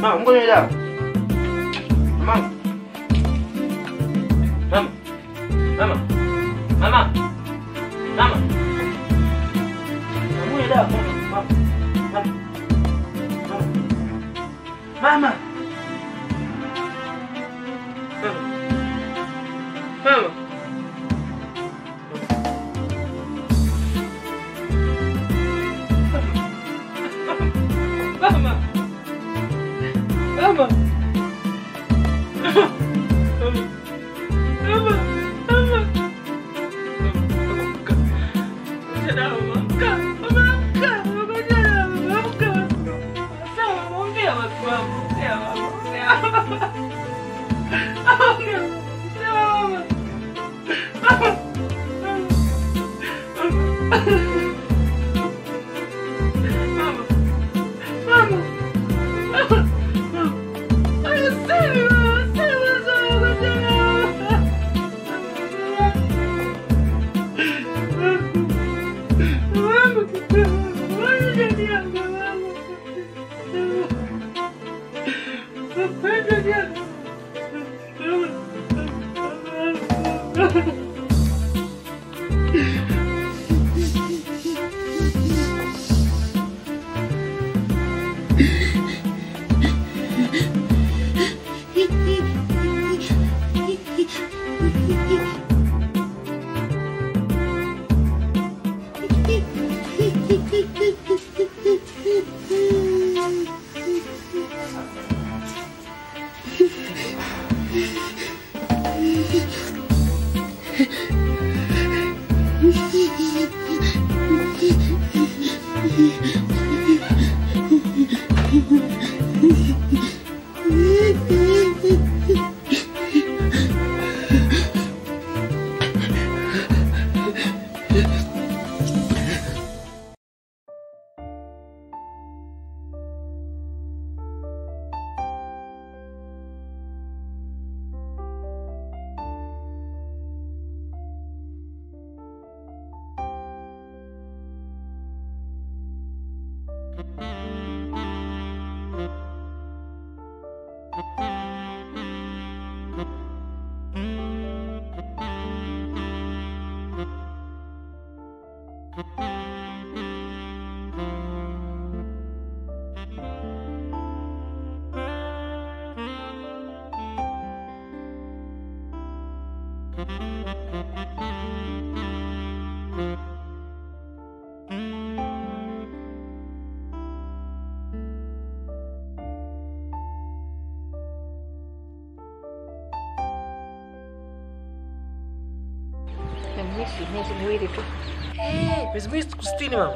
Mama, ngoja dawa. Mama. Mama. Mama. Mama. Mama. Ngoja dawa. Mama. Mama. Mama. Mama. Mama. Mama. Mama. Mama. Mama. Nimeishi miezi miwili tu. Miezi miwili siku sitini mama.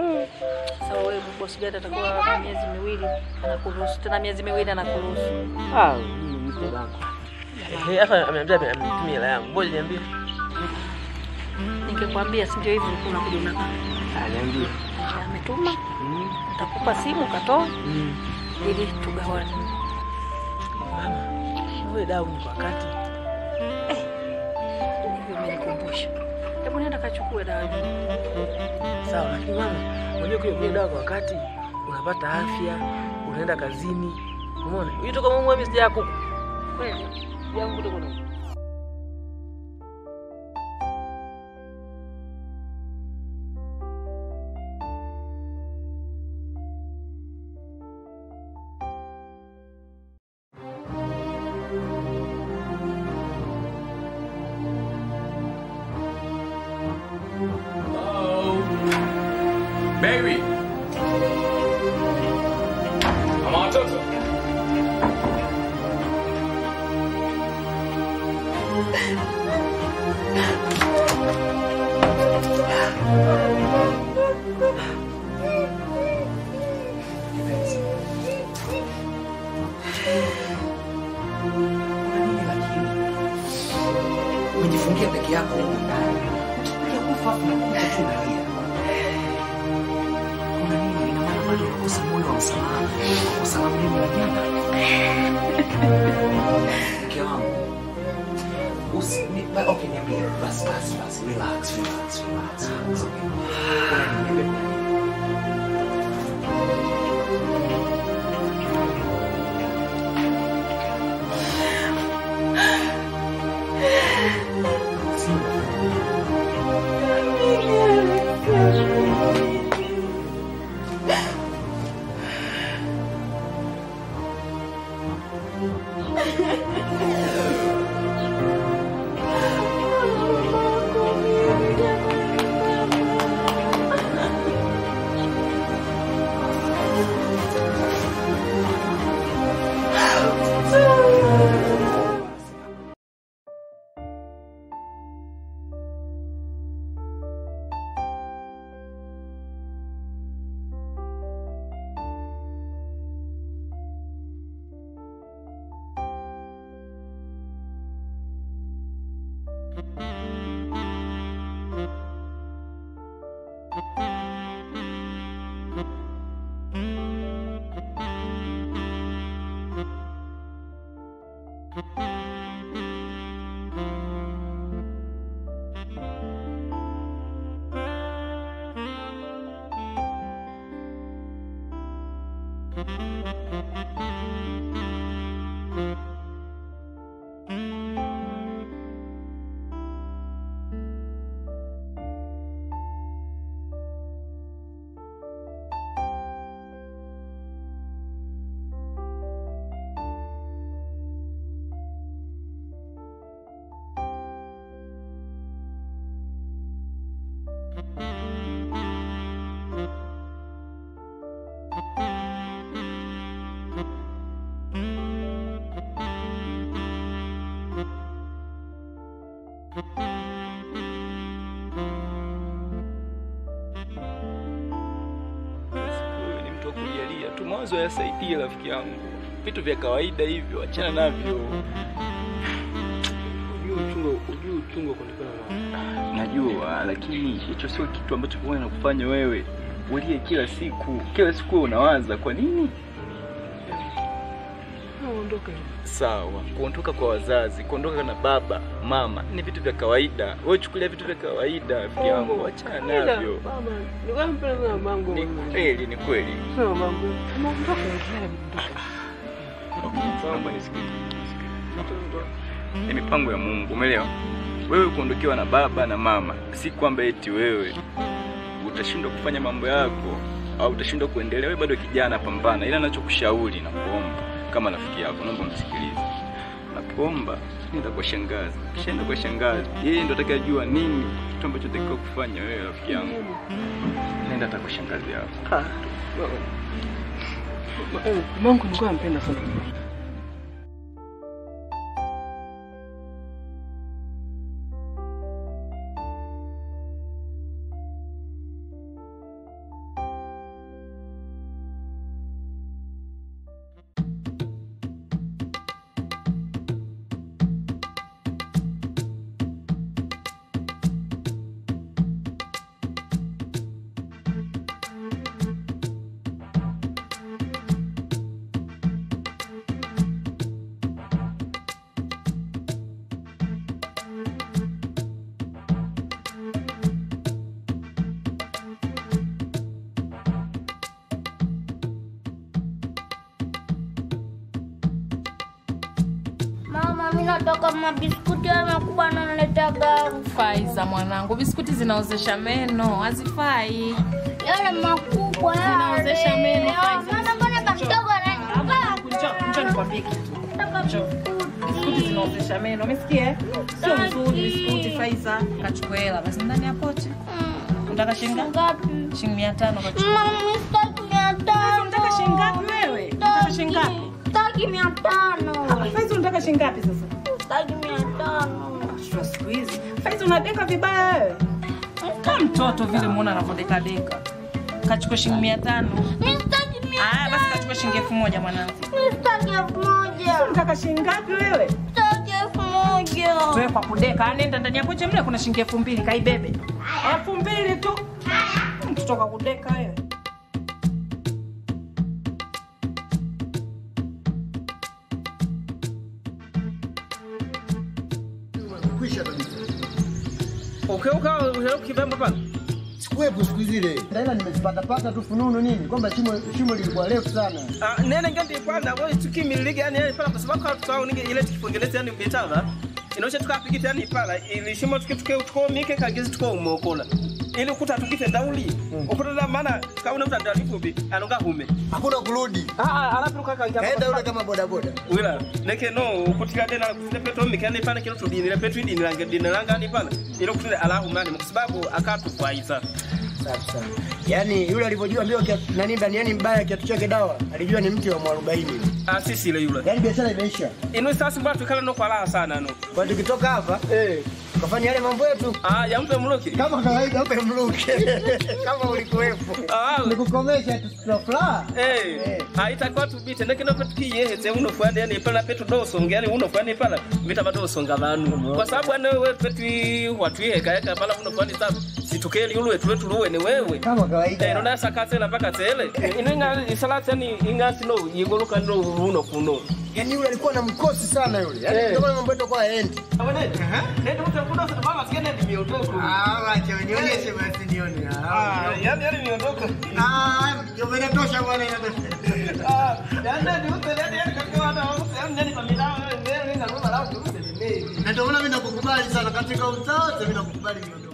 Sasa wewe bosi gani atakuwa na miezi miwili anakuruhusu tena miezi miwili anakuruhusu. Ah, mimi niko zangu. Eh, hapa ameniambia amenitumia hela yangu. Ngoja niambie. Ningekwambia si ndio hivyo ulikuwa unakuja unaka. Ah, niambie. Ametuma Mm. nitakupa simu katoa Mm. ili tugawane. Mama, wewe dau ni kwa wakati. Hivyo umenikumbusha. Hebu nenda kachukue dawa hiyo. Sawa, lakini mama, unajua kile kile dawa kwa wakati unapata afya, unaenda kazini. Umeona? Hiyo toka mama mimi sija kuku. Kweli? Yangu ndio kuna. Baby. Mama watoto. Kuna nini lakini? Umejifungia peke yako huko ndani. Unakufa afu unakuja tu unalia. Kuna nini? Ina maana bado unakosa moyo wa msamaha. Unakosa la mlima wa jana. Mke wangu. Usi, ni, ba, okay, niambie. Basi, basi, basi. Relax, relax, relax. It's okay. Kuna nini? Niambie kuna nini? Wewe ni mtu wa kujalia tu, mawazo yasaidie rafiki yangu. Vitu vya kawaida hivyo, achana navyo. Ujue uchungu, ujue uchungu wa kuonekana mama. Najua, lakini hicho sio kitu ambacho huwa nakufanya wewe ulie kila siku. Kila siku wewe unawaza kwa nini? Ondoka. Sawa, kuondoka kwa wazazi, kuondoka na baba, mama ni vitu vya kawaida. Wewe chukulia vitu vya kawaida, rafiki yangu, achana navyo. Mama, nilikuwa mpenda sana mamangu. Ni kweli, ni kweli. Sana mamangu. Mama, ondoka. Ondoka. Naomba nisikilize. Ni mipango ya Mungu, umeelewa? Wewe kuondokewa na baba na mama, si kwamba eti wewe utashindwa kufanya mambo yako au utashindwa kuendelea. Wewe bado kijana, pambana. Ila nachokushauri na kuomba kama rafiki yako, naomba msikilize. Nakuomba nenda kwa shangazi, kishaenda kwa shangazi, yeye ndo atakayejua nini kitu ambacho takiwa kufanya wewe, rafiki yangu. Nenda hata kwa shangazi yako. Ah. Eh, Mamangu nilikuwa nampenda sana. Mama, mimi nataka mabiskuti ya makubwa ananiletaga Faiza mwanangu, biskuti zinaozesha meno, hazifai. yale makubwa yale. Zinaozesha meno, Ah, Faiza. Mama, mbona kakidogo ananipa? Njoo nikwambie kitu. Nataka Biskuti zinaozesha meno, umesikia? eh? Sio nzuri biskuti Faiza. Kachukua hela basi ndani ya pochi. Unataka shilingi ngapi? ngapi? Shilingi 500 kachukua. Mama, mimi sitaki mia tano. Unataka shilingi ngapi wewe? Unataka shilingi ngapi? Sitaki mia tano. Faiza unataka shilingi ngapi sasa? Sitaki mia tano. Shua siku hizi. Faiza unadeka vibaya wewe. Kama mtoto vile muona anavyodeka deka. Kachukua shilingi 500. Mimi sitaki mia Aya basi kachukua shilingi 1000 mwanangu. Mimi sitaki elfu moja. Unataka shilingi ngapi wewe? Sitaki elfu moja. Wewe kwa kudeka, nenda ndani ya pochi mle kuna shilingi elfu mbili kaibebe. Elfu mbili tu. Mtoto kwa kudeka wewe. Kwisha kabisa. Ukeuka ushauri kibemba pale. Sikuwepo siku zile. Ila nimezipatapata tu fununu nini kwamba shimo shimo lilikuwa refu sana. Ah, nene ngandi kwana wewe tukimilike yani yani pala kwa sababu kwa tukao ninge ile tukifongeleza yani mbetala. Inaosha tukapigita yani pala ilishimo tuke tuke tuko mike kagizi tuko umokola. ili ukuta tukite dauli ukuta da maana kauna uta ndalifupi anonga hume Hakuna kurudi. ah ah alafu kaka Kaenda yule kama bodaboda. wila neke no ukutira dena kutile peto mikane pana kilo tudini le peto idini lange dini langa ni pana ile kutile alahu mani kwa sababu akatufaiza Safi sana. Yaani yule alivyojua mbio kia- nani ndani yani mbaya kiatu chake dawa, alijua ni mti wa mwarobaini. ah sisi ile yule Yaani biashara imeisha. inu sasa mbona tukala no kwa raha sana no Kwa tukitoka hapa eh tukafanya yale mambo yetu ah ya mpe mloki kama kawaida upe mluke kama ulikuwepo. ah Nikukomesha tu furaha. Eh, haitakuwa tubite ndeke no petu kiyehetse uno fwani yani pala petu dosonga yani uno fwani pala vita badosonga vanu kwa sababu ane wewe petu watwiheka yaka pala uno fwani sabu situkeli ulwe tu wetu luwe ni wewe Kama kawaida. Eh, nona sakatela mpaka tele ino inga isalati yani ingasi no yigoluka no uno kuno Yaani yule alikuwa na mkosi sana yule. Yaani Eh. ndio maana mambo yetu kwa haendi. awene nende utakuda sana baba sikene ni miondoko Ah, acha nionyeshe basi nione. ah yani yani miondoko Ah, ndio inatosha bwana inatosha. ah yani ni utele yani katika wana yani yani familia wewe ndio ndio lao turuse Na ndio maana mimi nakukubali sana katika uzao wote mimi nakukubali miondoka.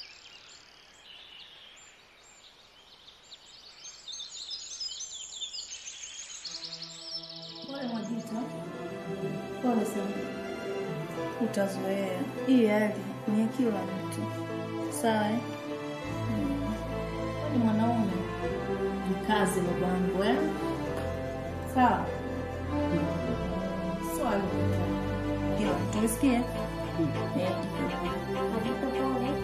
Pole Mwajita, pole sana. Utazoea hii hali ni ya kila mtu, sawa? eh? Mm. Ni mwanaume mkazi babangu, eh? Sawa. Swali kila mtu umesikia? Eh. Mwajita pole.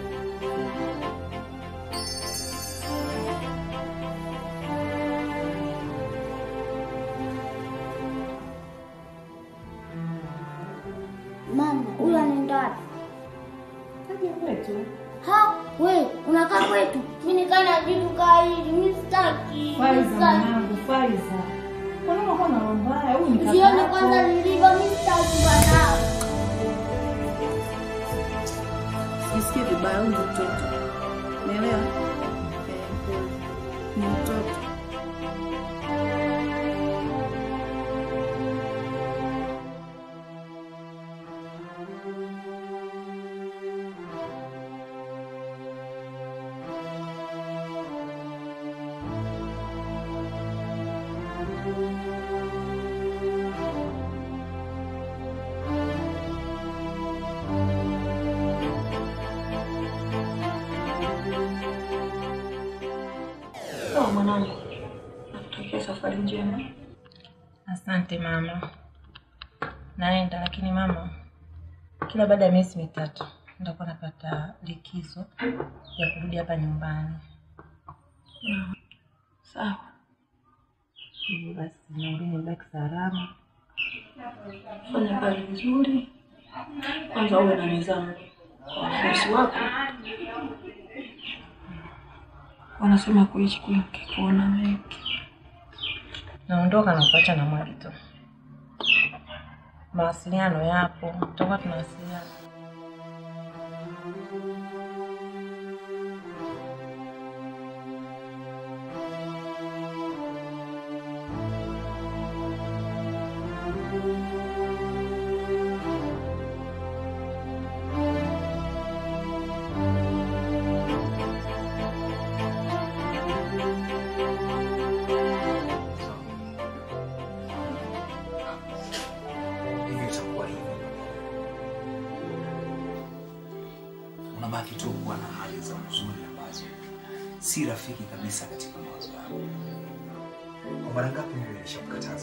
Mama, huyu anaenda wapi? Kaja kwetu. Ha, we, unakaa kwetu. Mimi nikaa na vitu kaa hivi, mimi sitaki. Faiza Sitaki. mwanangu, Faiza. Kwa nini unakuwa na roho mbaya? Huyu ni kaka Usione yako. kwanza nilivyo, mimi sitaki bwana. Jisikie vibaya, huyu ni mtoto. Umeelewa? Eh, pole. Ni mtoto. Sawa mwanangu, nakutakia safari njema. Asante mama, naenda lakini mama, kila baada ya miezi mitatu nitakuwa napata likizo ya kurudi hapa nyumbani. Sawa. Hivyo basi naomba nibaki salama. Fanya kazi vizuri, kwanza uwe na nidhamu kwa bosi wako. Wanasema kuishi kwingi kuona mengi. Naondoka na kuacha na mwali tu. Mawasiliano yapo, tutakuwa tunawasiliana. Hivi itakuwa hivi. Unabaki tu kuwa na hali za huzuni ambazo si rafiki kabisa katika mawazo yako. Kwa mara ngapi mimi nilishakukataza?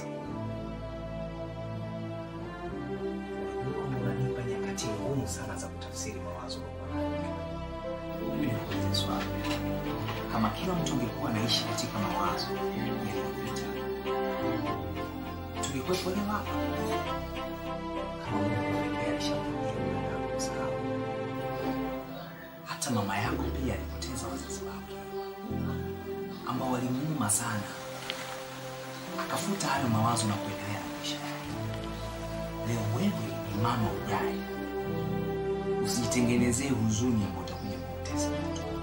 Unajua kwamba unanipa nyakati ngumu sana za kutafsiri mawazo kwa Mimi nikuulize swali. Kama kila mtu angekuwa anaishi katika mawazo yaliyopita, tungekuwepo leo hapa kama Mungu pekee alishakuja mwanadamu kusahau. Hata mama yako pia alipoteza wazazi wake ambao walimuuma sana, akafuta hayo mawazo na kuendelea na maisha yake. Leo wewe ni mama ujaye, usijitengenezee huzuni ambayo utakuja kupoteza mtoto wako.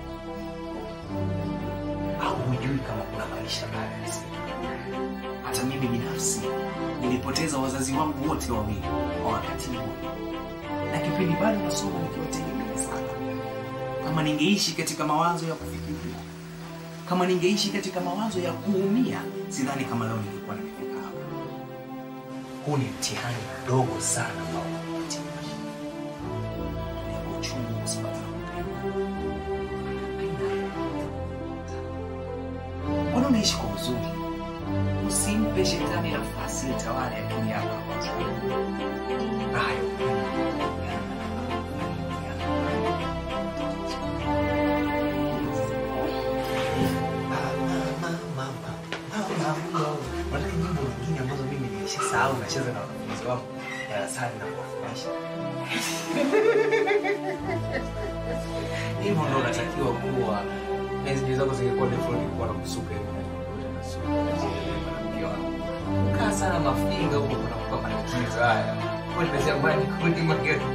au hujui kama kuna maisha baada ya siku. Hata mimi binafsi nilipoteza wazazi wangu wote wawili kwa wakati mmoja, na kipindi bado nasoma nikiwategemea sana. kama ningeishi katika mawazo ya kufikiria, kama ningeishi katika mawazo ya kuumia, sidhani kama leo ningekuwa nimefika hapa. Huu ni mtihani mdogo sana ambao unapitia. Ni uchungu kwa sababu ya kupenda. Mbona unaishi kwa huzuni? Usimpe shetani nafasi itawale akili yako. Hayo Unataka nyimbo nyingine ambazo mimi nimeshasahau nacheza na wanafunzi wangu darasani na kuwafundisha. Hivyo ndo unatakiwa kuwa. Na hizo zako zingekuwa ndefu ningekuwa na kusuka hivi. Mke wangu. Kaa sana mafinga huko kunakupa matatizo haya. Kwa nini nasema ni kundi magari?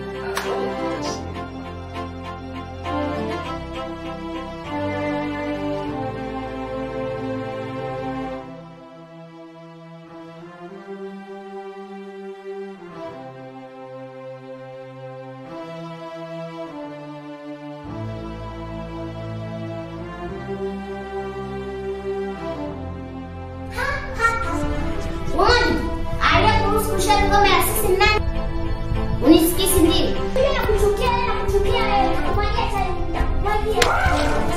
Wani, aliyekuruhusu kushika ngome ya sisi ni nani? Unisikii si ndio? Mimi nakuchukia wewe, nakuchukia wewe, nakumwagia tayari, nitakumwagia.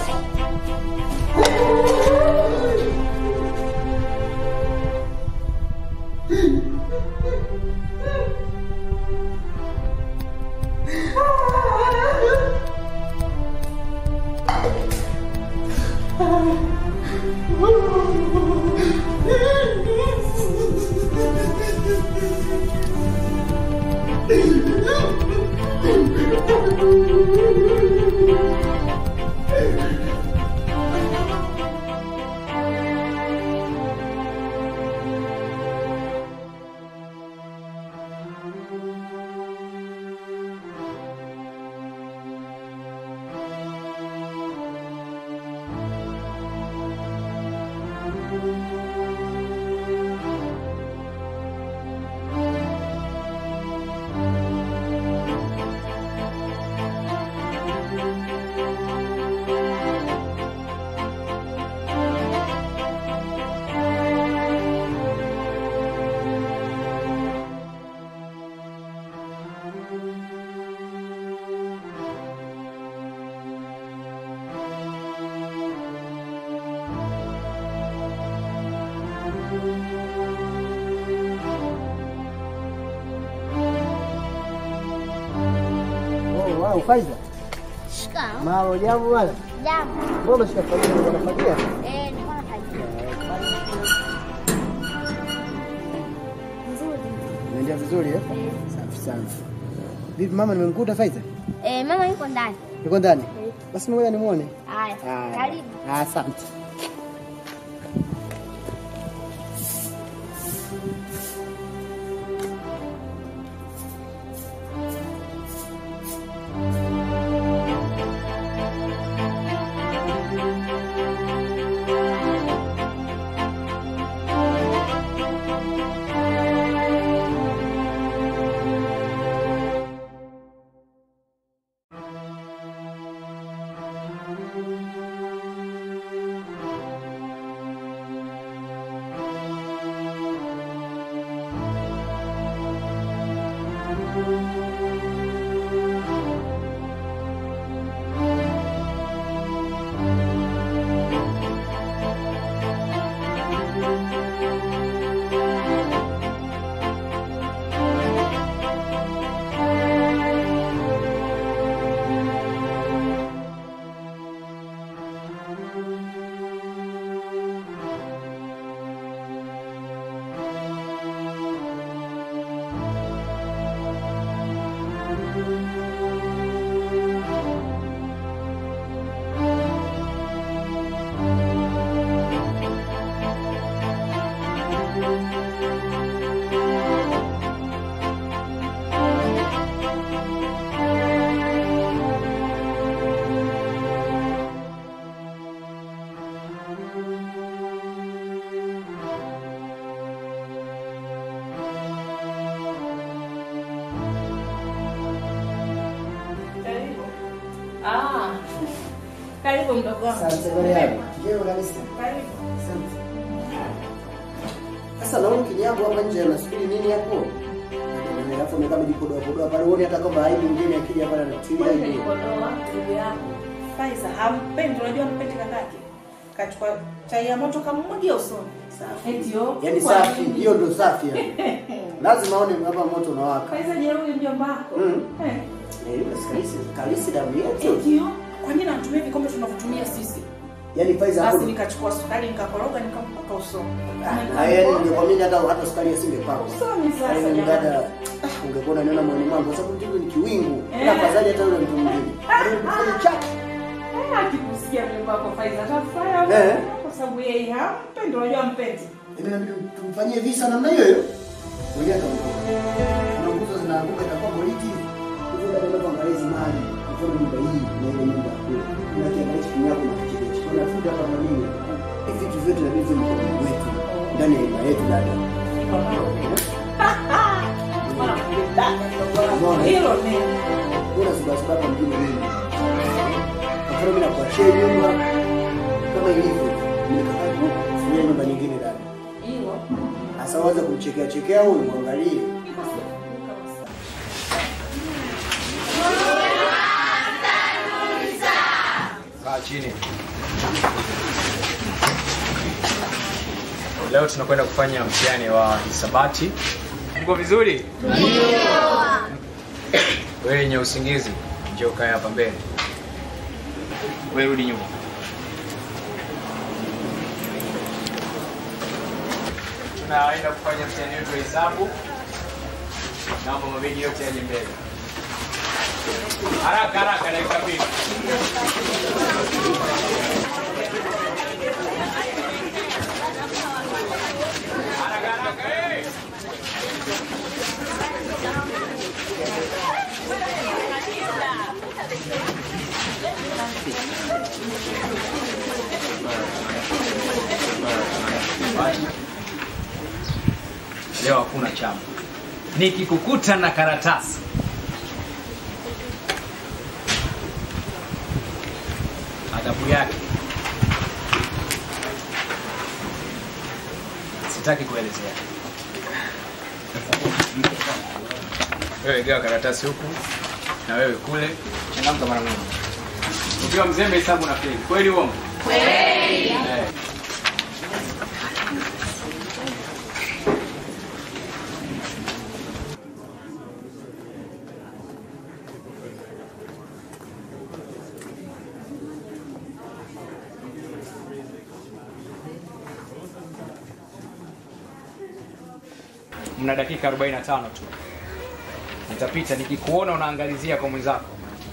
Oh, wow, Faiza. Shika. Mambo jambo bwana. Jambo. Mbona umeshika familia unafagia? Eh, nilikuwa nafagia. Nzuri. Unaendelea vizuri eh? Safi sana. Vipi mama nimemkuta Faiza? Eh, mama yuko ndani. Yuko ndani? Basi ngoja nimuone. Haya. Haya. Karibu. Asante. Karibu mdogo wangu. Asante Mariamu. Njoo kabisa. Karibu. Asante. Sasa naona kinyago hapa nje anasubiri nini hapo? Alafu amekaa amejipodoa podoa pale, uone hata kama aibu mwingine akija pale anatilia Wewe hivi. nilikodoa ndugu yangu. Faiza hampendi, unajua mpendi kakake. Kachukua chai ya moto kamwagia usoni. Eti yo. Yaani kwa safi, nini? hiyo ndo safi yani. Lazima aone hapa moto unawaka. Faiza jeruhi mjomba wako. Mm. Eh. Eh, yule kalisi, kalisi damu Eti yetu. yo. Kwa nini anatumia vikombe tunavyotumia sisi? Yaani Faiza hapo. Basi nikachukua sukari nikakoroga nikampaka usoni. Ah, yaani ningekwambia hata hata sukari asingepaka. Usoni sasa Yaani jamani. mdada ah, ungekuwa unaniona moyoni mwangu kwa sababu mtu ni kiwingu. Eh. Na afadhali hata yule mtu mwingine. Ndio mfanye chake. Eh, akikusikia mjomba wako Faiza atafurahi Eh. kwa sababu yeye hampendi, unajua mpendi. Yaani inabidi tumfanyie visa namna hiyo hiyo. Mwenyewe ataondoka. Kuna nguzo zinaanguka itakuwa boliti. Hivyo dada ndio angalia hizi mali. Mfano nyumba hii na ile nyumba kule. Kuna kiangalia chini yako na kichekesho. Kuna futa hapa na nini? Hivi vitu vyote inabidi viwe mkononi mwetu. Ndani ya nyumba yetu dada. Hilo neno. Kuna sababu sababu mjini nini? Kwa mfano mimi nakuachia nyumba kama ilivyo. Nikakaa kufanyia nyumba nyingine dada. Hilo. Sasa waza kumchekea chekea huyu muangalie. Kaa chini. Leo tunakwenda kufanya mtihani wa hisabati. Mko vizuri? Wewe yenye usingizi, njoo ukae hapa mbele. Wewe rudi nyuma. Tunaenda kufanya mtihani wetu wa hesabu. Naomba mabegi yote yaje mbele. Haraka haraka, dakika mbili. Leo hakuna chama. Nikikukuta na karatasi adhabu yake sitaki kuelezea. Wewe gawa karatasi huku na wewe kule, changamka mara moja. Ukiwa mzembe hesabu na feli. Kweli uongo? Kweli. Eh. Mna dakika 45 tu. Nitapita nikikuona unaangalizia kwa mwenzako.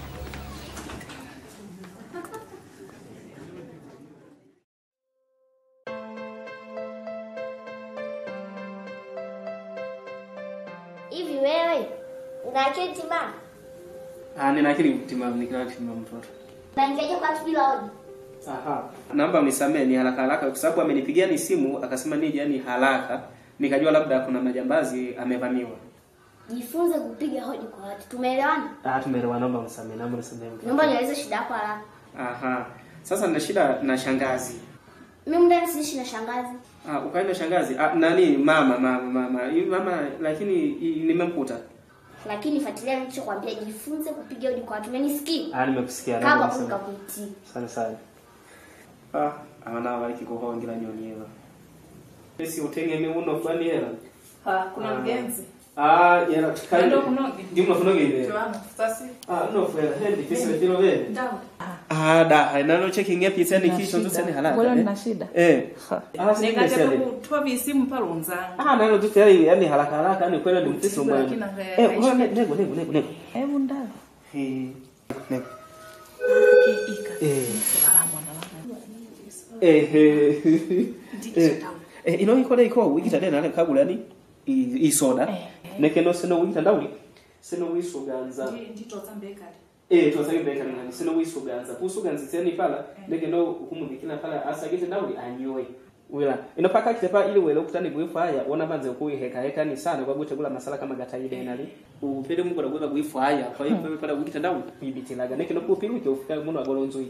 Hivi wewe una akili timamu? Ah, nina akili timamu, nina akili timamu mtoto. Unaingiaje kwa watu bila hoja? Aha. Naomba mnisamee ni haraka haraka kwa sababu amenipigia ni simu akasema nije yani haraka. Nikajua labda kuna majambazi amevamiwa. Jifunze kupiga hoja kwa watu. Tumeelewana? Ah, tumeelewa, naomba mnisamee, naomba mnisamee. Naomba nieleze shida yako haraka. Aha. Sasa nina shida na shangazi. Mimi ndani siishi na shangazi. Ah, ukaenda shangazi. Ah, nani mama mama mama. Hii mama lakini hii nimemkuta. Lakini fuatilia nilichokwambia, jifunze kupiga hoja kwa watu. Umenisikia? Ah, nimekusikia. Kama naomba kumka mnisamee. kuitii. Sana sana. Ah, abana bariki kuhongira nyonyera. Esi utegemee uno fulani hela. Ha, kuna mgenzi. Ah, yera tukali. Ndio kunoge. Ndio kunoge ile. Tuamo, sasa. Ah, no fela, hendi kisi vile vile. Ndao. Ah, da, nalo checking app isani kisho ndo sani halaka. Bora eh? nina shida. Eh. Ah, si Nikaja niseme. kutoa visimu pale unzangu. Ah, nalo tu tayari yani haraka haraka yani kwenda ni mtiso Lakini mwana. haya- Eh, bwana nego nego nego nego. Hebu ndao. Eh. Nego. Kiika. Eh. Salamu na Eh. eh. Eh. Eh, ino ikora iko wikita dena ale kagula ni i i soda. Neke no sino wikita ndawi. Sino wisuganza. Ndito zambekali. Eh, twasake beka ngani sino wisuganza. Kusuganza tseni pala neke no kumubikina pala asagete ndawi anyoe. Wila inopaka kitepa ili wele ukutani kuifaya ona banze kuiheka heka ni sana kwa gutegula masala kama gataide nali upele mungu na gweva kuifaya kwa hiyo pale pala wikita ndawi kuibitilaga neke no kupiru ke ufika muno agolonzo iki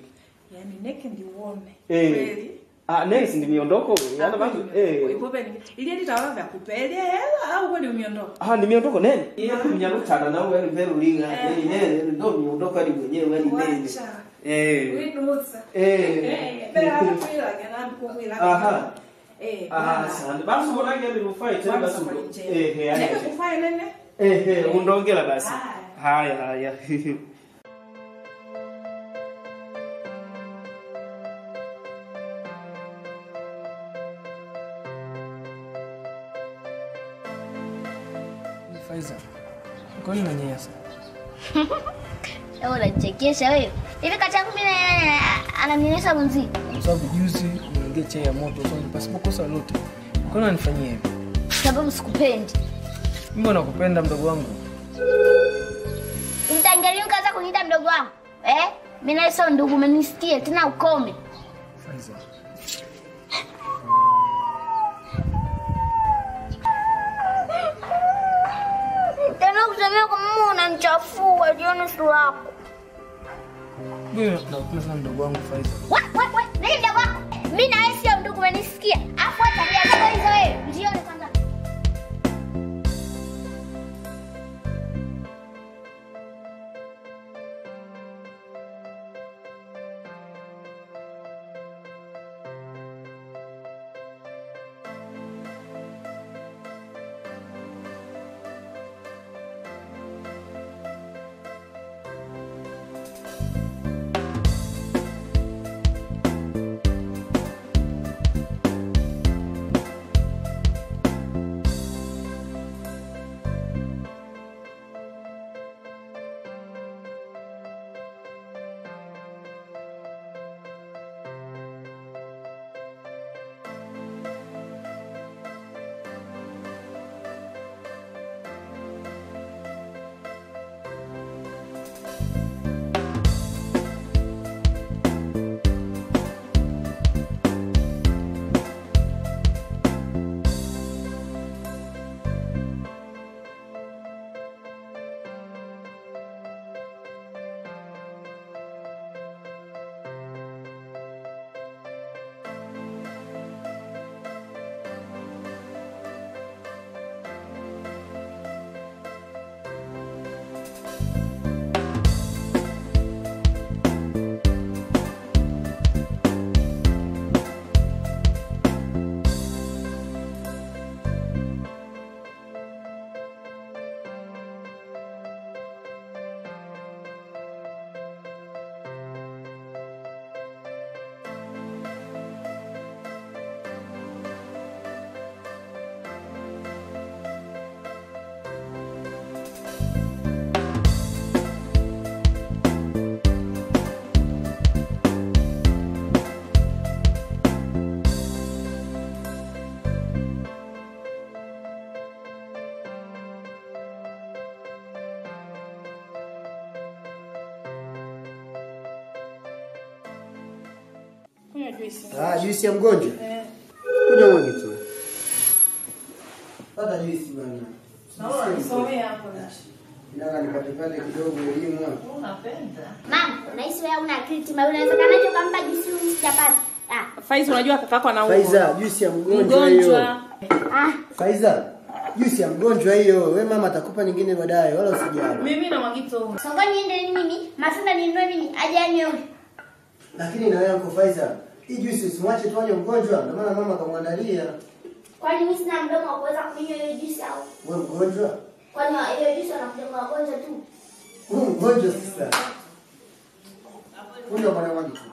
Yaani neke ndiuone. Eh. Kweli. Ah, nesi ndi miondoko. Yana bantu eh. Ipopeni. Ili ili tawa vya kupelia hela au kweli umiondoko? Ah, ni miondoko nene. Iya kunyalutana na wewe mbele ulinga. Eh. Ni nene ndio miondoko hadi mwenyewe hadi nene. Wacha. Eh. Winusa. Eh. Bela kukwila kana kukwila. Aha. Eh. Ah, asante. Basi mbona ngende rufai tena basi. Eh, eh, haya. Neke kufanya nene? Eh, eh, undongela basi. Haya. Haya, haya. Faiza, kwa nini unanyanyasa? Wewe unachekesha wewe. Hivi kati yangu mimi na- ananionyesha mwenzi. Kwa sababu juzi niongee chai ya moto so pasipo kosa lolote. Kwa nini unanifanyia hivi? Sababu sikupendi. Mimi nakupenda mdogo wangu. Mtangalia ukaanza kuniita mdogo wangu. Eh? Mimi na sio ndugu umenisikia tena ukome. Faiza. Tena kusemea kwa mama unanichafua jioni sura yako. Mimi nakupenda sana mdogo wangu Faiza. Wa wa wa, nani mdogo wako? Mimi na wewe sio ndugu umenisikia. Afu hata tabia zako hizo wewe. Jioni kwanza. Kunywa juisi. Ah, juisi ya mgonjwa. Eh. Kunywa mwagi tu. Pata juisi bwana. Naona nisomea hapo. Nataka nipate pale kidogo elimu hapo. Unapenda. Mama, unahisi wewe una akili timamu unawezekanaje ukampa juisi huyu sijapata? Ah. Faiza unajua kakako anaumwa. Faiza, juisi ya mgonjwa hiyo. Mgonjwa. Ah. Faiza, juisi ya mgonjwa hiyo. We mama atakupa nyingine baadaye, wala usijali. Mimi na Mwagito. Songo niende mimi, matunda ninunue mimi, aje anywe huyu. Lakini na wewe Uncle Faiza, hii juisi usimwache tu aje mgonjwa, ndio maana mama akamwandalia. Kwani mimi sina mdomo wa kuweza kunywa hiyo juisi au? Wewe mgonjwa? Kwani hiyo juisi wanakuja kwa wagonjwa tu? Wewe mgonjwa sasa. Kunywa bwana mwagi tu.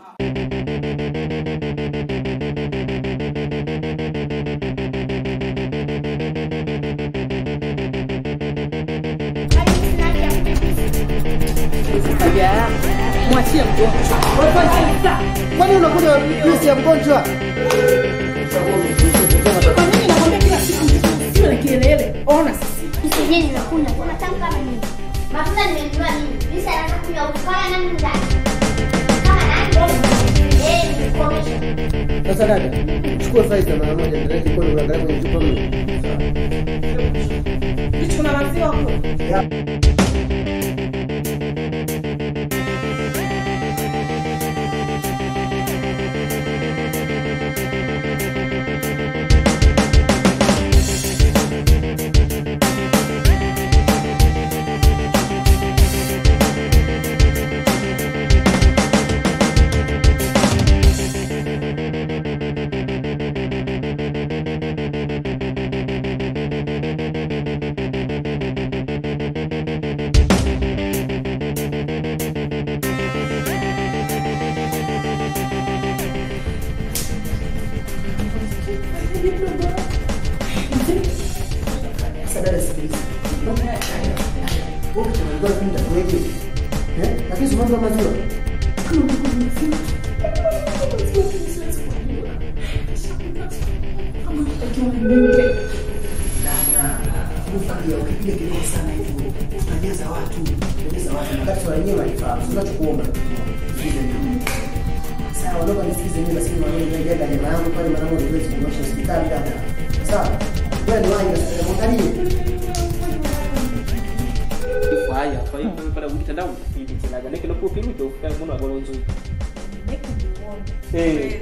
Tabia yako. Mwachie mgonjwa. Wewe Faiza. Kwani unakunywa juisi ya mgonjwa? Kwa nini nakwambia kila siku sio na kielele? Ona sasa. Msijeni nimekunywa, kuna tamu kama nini? Matunda nimenunua mimi. Juisi anataka kunywa huyu. Kama nani ndani? Kama nani? Eh, nikomesha. Sasa dada, chukua Faiza mara moja, ndio kule uangalie kwenye chupa mle. Hicho kuna maziwa huko. Wewe unalikuwa unapenda kweli? Eh? Lakini si mambo ya maziwa. Kama ulikuwa unafika. Ukipiga ukipiga kelele sana hivyo unajaza watu, unajaza watu. Wakati wenyewe walifaa, sio tunachokuomba. Sawa, ondoka nisikize mimi basi mama mimi ndio ndio jamaa yangu pale mwanangu ndio kumwosha hospitali dada. Sawa. Wewe ni wapi sasa? Mwangalie. Haya, kwa hiyo pada mtandao hivi tena gani kile kwa pili ndio kufanya mbona bora nzuri. Eh.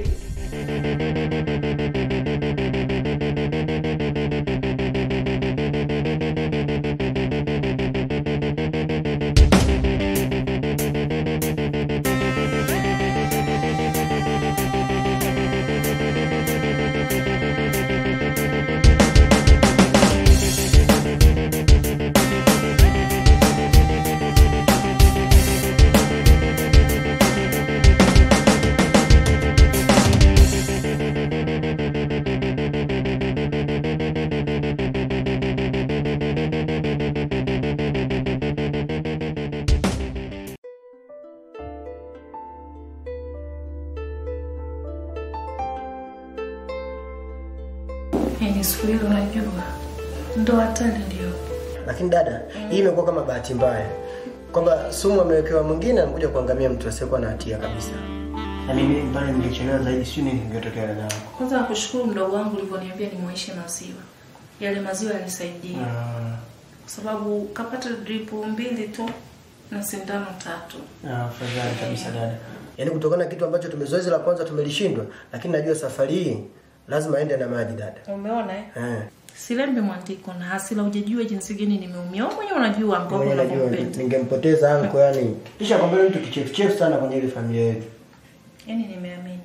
Yaani siku hiyo unajua ndo hatari ndio. Lakini dada, hii imekuwa kama bahati mbaya kwamba sumu amewekewa mwingine amekuja kuangamia mtu asiyekuwa na hatia kabisa. Na mimi pale ningechelewa zaidi, sio nini kingetokea dada yangu. Kwanza nakushukuru mdogo wangu ulivyoniambia nimwaishe maziwa. Yale maziwa yalisaidia. Kwa sababu kapata drip mbili tu na sindano tatu. Ah, fadhali kabisa dada. Yaani kutokana na kitu ambacho tumezoezi la kwanza tumelishindwa, lakini najua safari hii lazima aende na maji dada. Umeona eh? Eh. Silembe mwandiko na hasila hujajua jinsi gani nimeumia. Wewe mwenyewe unajua ambao Mwenye najua unampenda. ningempoteza anko yani. Kisha kwamba mtu kichefuchefu sana kwenye ile familia yetu. Yaani nimeamini.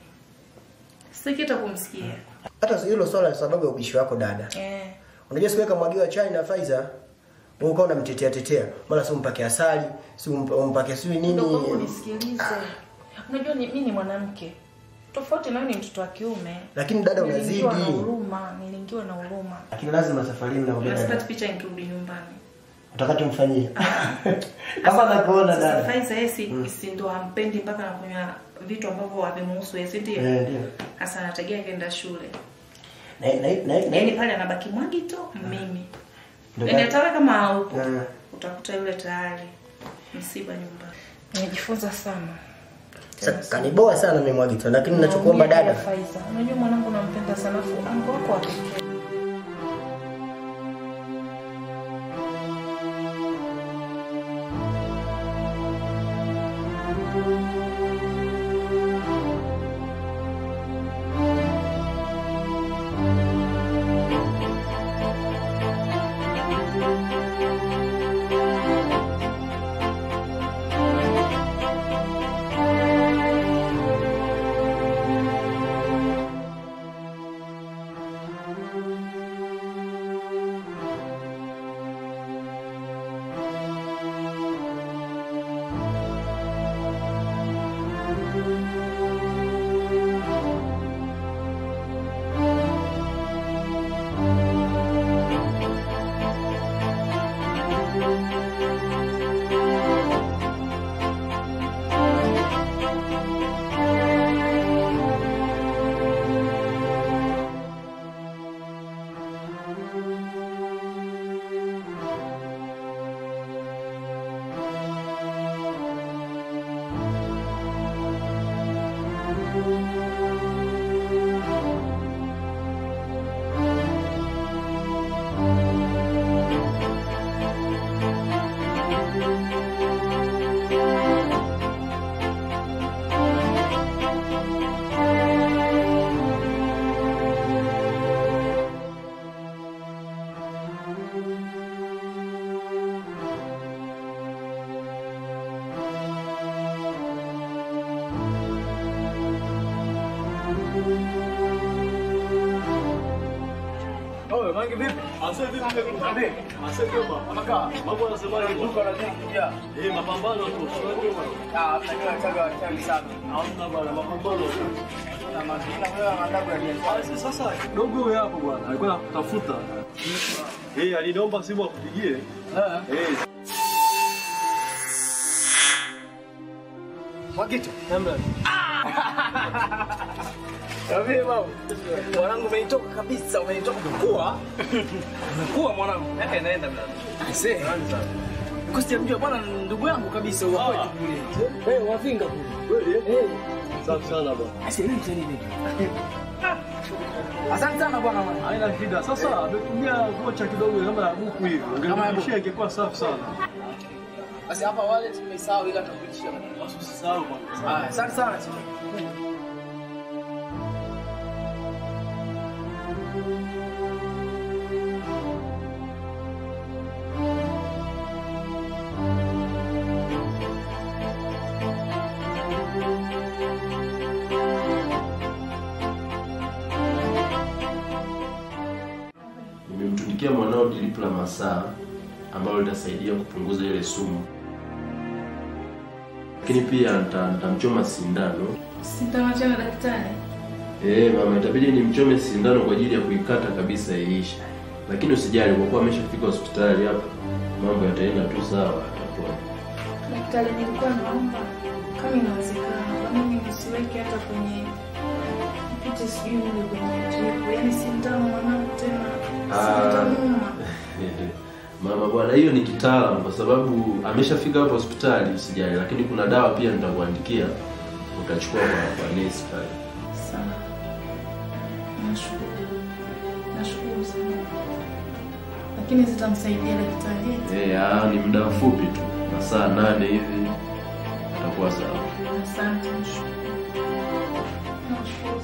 Sikita kumsikia. Hata hilo swala la sababu ya ubishi wako dada. Eh. Unajua siku kamwagiwa chai na Faiza, wewe ukawa unamtetea tetea. Mara si umpake asali, si ump- umpake sijui nini. Ndugu wangu nisikilize. Unajua ni, mimi ni mwanamke. Tofauti na wewe ni mtoto wa kiume. Lakini dada Nilingiwa na unazidi. huruma, nilingiwa na huruma. Lakini lazima safari hii mnakwambia Na dada. sipati picha nikirudi nyumbani. Utakati umfanyie. Kama nakuona Sasa dada. Faiza yeye si, si ndo hampendi mpaka anakunywa vitu ambavyo havimuhusu yeye, si ndio? Eh, ndio. Sasa anategea akaenda shule. Na na na Yaani na pale anabaki mwagi tu mimi. Ndio Yaani dada. hata wewe kama haupo Eh. utakuta yule tayari msiba nyumbani. Nimejifunza sana. Sasa kaniboa sana mimi Mwagito, lakini ninachokuomba Naumia dada. pia Faiza. Unajua mwanangu nampenda sana afu ango wako wa pekee. Oye, mangi vipi? Ase vipi nimekutana? Ase kioma. Amaka, mambo yanasemaje? Duka la jiki kujaa. Eh, mapambano tu. Unajua bwana. Ah, tunajua chaga chali sana. Hamna bwana, mapambano tu. Na mazina wewe anataka kuja. Sasa dogo wewe hapo bwana. Alikuwa anatafuta. Eh, aliniomba simu akupigie. Eh. Mwakito. Kavi mama. Mwanangu umenitoka kabisa, umenitoka umekuwa. Umekuwa mwanangu. Miaka inaenda mlango. Aisee. Kwa sijamjua bwana ndugu yangu kabisa wa kwetu kule. Eh, wavinga kule. Kweli? Eh. Safi sana bwana. Aisee, nini tena nini? Asante sana bwana mwana. Haina shida. Sasa ametumia vocha kidogo kama ya buku hivi. Kama ya buku. Ungenishia ingekuwa safi sana. Basi hapa wallet nimesahau ila tutakuitisha. Usisahau bwana. Ah, asante sana. Nimemtundikia mwanao dilipu la masaa ambalo litasaidia kupunguza ile sumu, lakini pia nita- nitamchoma sindano. Sindano tena daktari. Eh, mama, itabidi nimchome sindano kwa ajili ya kuikata kabisa iishe, lakini usijali, kwa kuwa ameshafika hospitali hapa, mambo yataenda tu sawa, atakuwa Daktari, nilikuwa naomba kama inawezekana, kwa nini nisiweke hata kwenye ipite sijui mle kwenye drip, yaani sindano mwanangu tena Ah. sitanuma. Mama bwana, hiyo ni kitaalamu kwa sababu ameshafika hapo hospitali, usijali, lakini kuna dawa pia nitakuandikia, utachukua kwa, kwa nesi pale. Sawa. Nashukuru. Nashukuru sana. Lakini zitamsaidia daktari. Eh, ah, ni muda mfupi tu, masaa nane hivi atakuwa sawa. Asante. Nashukuru.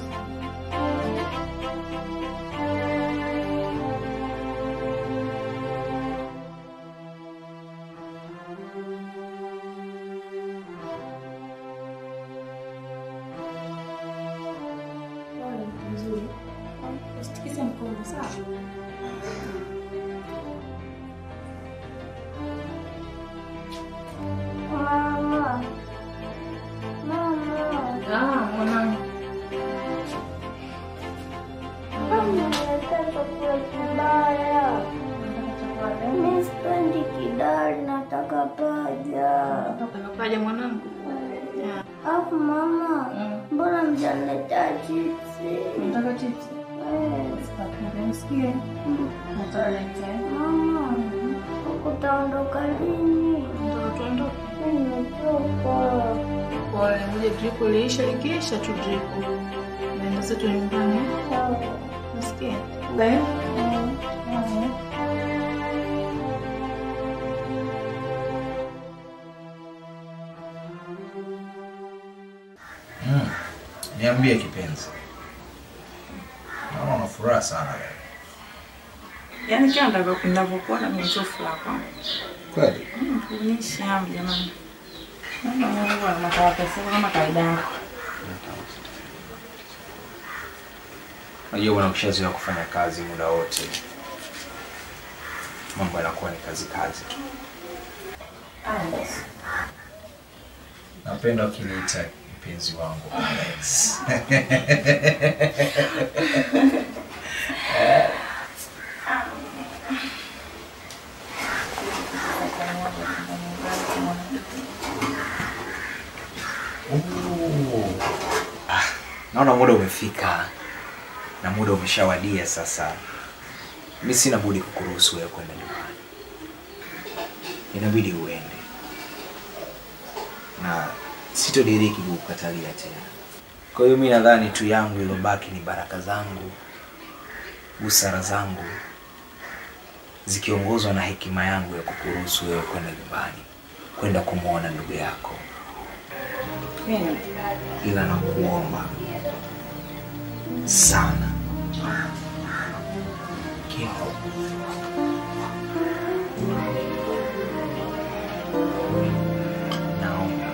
Pole, mtu mzuri. Usitikize mkono, sawa? Mama. Mama. Ah, mwanangu. Nimeleta chakula kibaya. Mimi sipendi kidari, nataka paja. Nataka paja mwanangu. Alafu mama, mbona mjaniletea chipsi? Nataka chipsi. Nisikie. Nataleta. Mama, utaondoka lini? Tuondoke. Mimi nimechoka. Pole, ngoja drip iliisha, ikiisha tu drip. Naenda zetu nyumbani. Nisikie. Gaya? Mm. Niambie kipenzi. Naona una furaha sana leo. Yaani kila ndavyo- ninavyokuona ni tu furaha kwangu. Kweli? Mm, Kuonyesha hamu jamani. Naona Mungu ana makaratasi kama kawaida yako. Unajua bwana, ukishazoea kufanya kazi muda wote, mambo yanakuwa ni kazi kazi tu. Napenda ukiniita mpenzi wangu Alex. Ooh. Ah, Naona muda umefika na muda umeshawadia sasa. Mi sina budi kukuruhusu wewe kwenda nyumbani, inabidi uende, na sitodiriki kukukatalia tena. Kwa hiyo mi nadhani tu yangu ilobaki ni baraka zangu, busara zangu zikiongozwa na hekima yangu ya kukuruhusu wewe kwenda nyumbani, kwenda kumwona ndugu yako, Kweli. ila nakuomba sana Kio. Naomba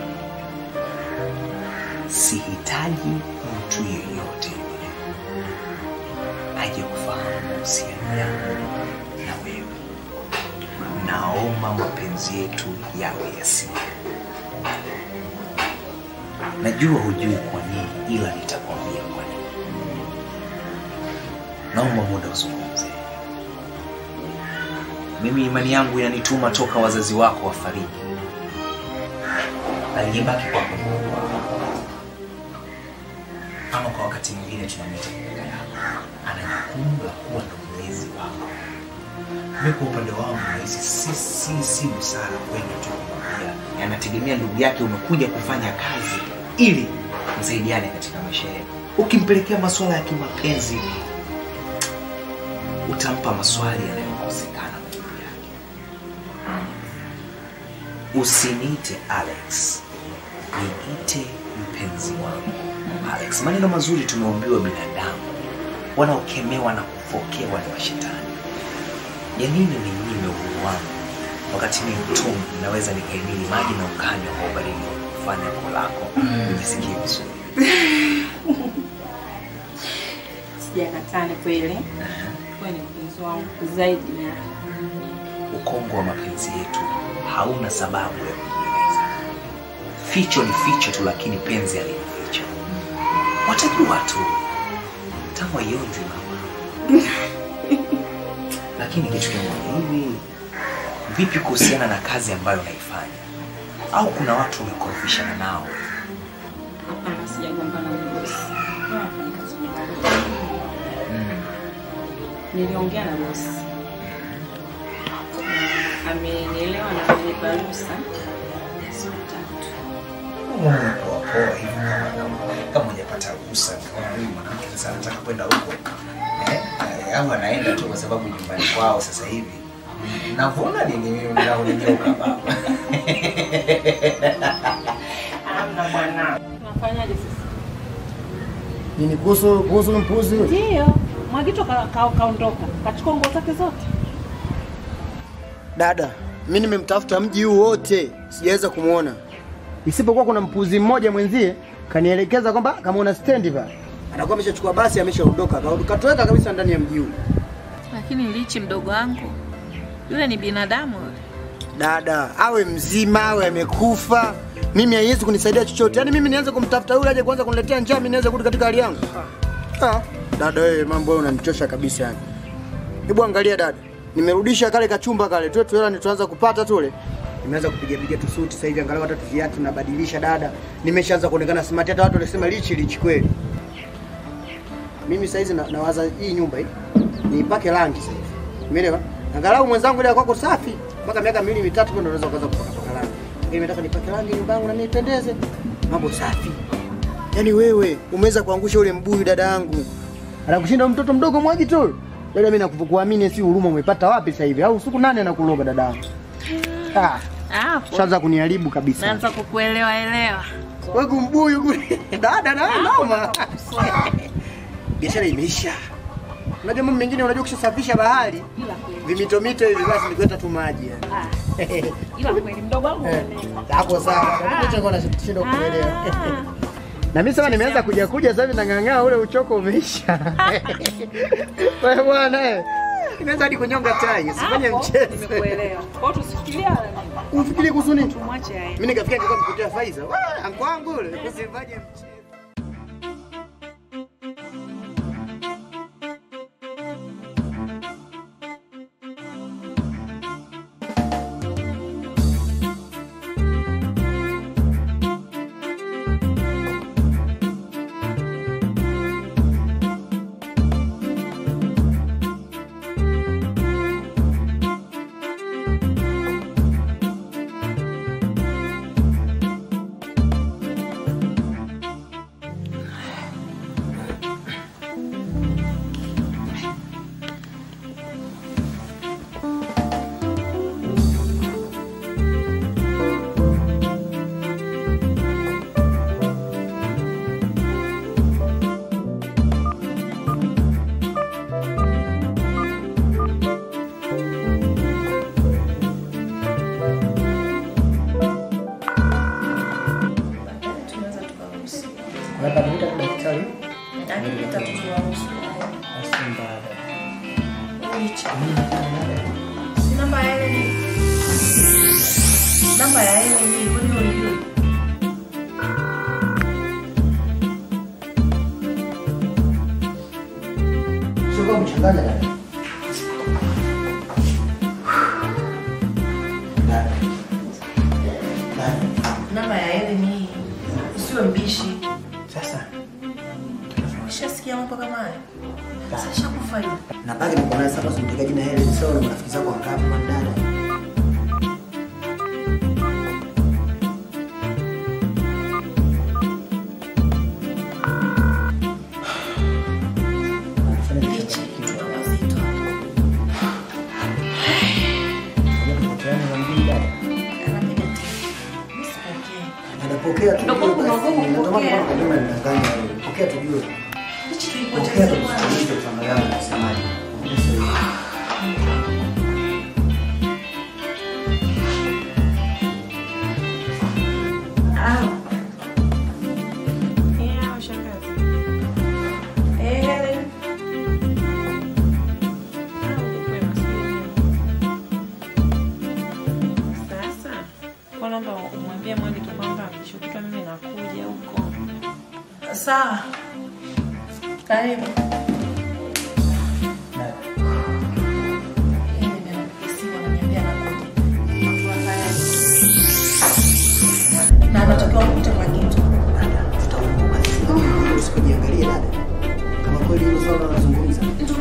sihitaji mtu yeyote yule aje kufahamu mahusiano yangu na wewe. Naomba mapenzi yetu yawe ya siri. Najua hujui kwa nini, ila nitakwambia kwa nini. Naomba muda uzungumze. Mimi imani yangu inanituma toka wazazi wako wafariki. Aliyebaki kwako ni Mungu wako. Ama kwa wakati mwingine tunamwita kaka yako, ana jukumu la kuwa ndo mlezi wako. Mimi kwa upande wangu nahisi si, si, si busara kwenda tu kumwambia, anategemea ndugu yake, umekuja kufanya kazi ili msaidiane katika maisha yenu. Ukimpelekea masuala ya kimapenzi utampa maswali yanayokosekana majibu yake. Usiniite Alex, niite mpenzi wangu Alex. Maneno mazuri tumeumbiwa binadamu, wanaokemewa na kufokewa ni washetani. Ya nini ninyime uhuru wangu wakati mimi mtumwa naweza nikaimili maji na ukanywa kwa ubaridi wa kufanya koo lako nijisikie vizuri. Sijakataa, ni kweli. Wewe ni mpenzi wangu zaidi ya Ukongo wa mapenzi yetu hauna sababu ya kujieleza. Ficho ni ficho tu, lakini penzi halina ficho. Watajua tu tangu aionzi mama. Lakini kitu kimoja hivi, vipi kuhusiana na kazi ambayo unaifanya? Au kuna watu umekorofishana nao? hapana, sijagombana na bosi. Wewe unafanya kazi nzuri. Niliongea na bosi Na amenielewa na amenipa ruhusa ya siku tatu. Mbona unapoa poa hivi kama kama- kama hujapata ruhusa? Kama huyu mwanamke sasa anataka kwenda huko eh, eh, au anaenda tu kwa sababu nyumbani kwao sasa hivi navuna nini mimi naonigeuka baba Amna bwana. Tunafanyaje sasa? Nini kuhusu kuhusu mpuzi? Ndio. Mwagito ka- ka- kaondoka. Kachukua nguo zake zote. Dada, mimi nimemtafuta mji huu wote, sijaweza kumwona, isipokuwa kuna mpuzi mmoja mwenzie kanielekeza kwamba kama una stendi pale anakuwa ameshachukua basi ameshaondoka, Ka- katoweka kabisa ndani ya mji huu. Lakini lichi mdogo wangu yule ni binadamu yule. Dada awe mzima awe amekufa, mimi haiwezi kunisaidia chochote. Yaani mimi nianze kumtafuta yule aje kwanza kuniletea njaa, mimi niweze kurudi katika hali yangu? Ah, dada wewe, mambo hayo unanichosha kabisa yani. Hebu angalia dada, nimerudisha kale kachumba kale tu tu hela nituanza kupata tule. Nimeanza kupiga piga tu suti sasa hivi, angalau hata tu viatu nabadilisha dada. Nimeshaanza kuonekana smart, hata watu walisema lichi lichi kweli. Mimi sasa hizi na, nawaza hii nyumba hii niipake rangi sasa hivi. Umeelewa? Angalau mwenzangu ile kwako safi mpaka miaka miwili mitatu ndio unaweza kuanza kupaka paka rangi. Lakini nataka nipake rangi nyumba yangu na nipendeze. Mambo safi. Yaani wewe umeweza kuangusha ule mbuyu dada yangu. Anakushinda mtoto mdogo mwaji tu. Dada mimi nakukuamini si huruma umepata wapi sasa hivi? Au siku nane anakuloga dada yangu. Ah, Hapo shaanza kuniharibu kabisa. naanza kukuelewa elewa. Wewe kumbuyu kule. Dada na wewe noma. Biashara imeisha. Unajua mambo mengine unajua ukishasafisha bahari vimitomito hivi basi ni kuleta tu maji yani. Ila kweli mdogo wangu Eh, Hapo sawa. Kitu chako nashindwa kuelewa. Na mimi sasa nimeanza kuja kuja sasa hivi nang'ang'aa ule uchoko umeisha. Wewe bwana eh. Nimeanza hadi kunyonga tai, usifanye mchezo. Nimekuelewa. Kwa hiyo tusifikirie wala nini. Ufikirie kuhusu nini? Tumwache aende. Mimi nikafikia nilikuwa mkutia Faiza. Wewe anko wangu ule, usifanye mchezo. Tunaweza tukaruhusu. Labda nita daktari. Lakini tatu tuwaruhusu. Asimba. Lichi. Si namba ya ile ni. Namba ya ile ni kwani unajua? Sio kama mchanganya dada. Dada. Dada. Namba ya Helen ni hii. Usiwe mbishi. Sasa Ushasikia mambo kama haya? Sasa shakufa hiyo. na bagi niko naye sasa simtaka jina Helen sawa na marafiki zako wangapi kwa dada? Lichi, tuna wazito. Anapiga tiki. Mimi sipokei. Anapokea tu. Ndio kwa kuna nguvu Ndio maana kupokea. kwa kama ninadanganya wewe. Pokea tujue. Lichi Pokea tulipocheza tu. bwana. Ndio tuangalia unasemaje. Ah. Yeah, shangazi. Eh, Helen. Sasa kwa naomba umwambie Mwandi tu kwamba kesho kutwa mimi nakuja huko. Sawa. Karibu. Yeye ndiye anapiga simu ananiambia anakuja. Na anatakiwa kukute kwa kitu. Usikujiangalie dada. Kama kweli hilo swala unazungumza.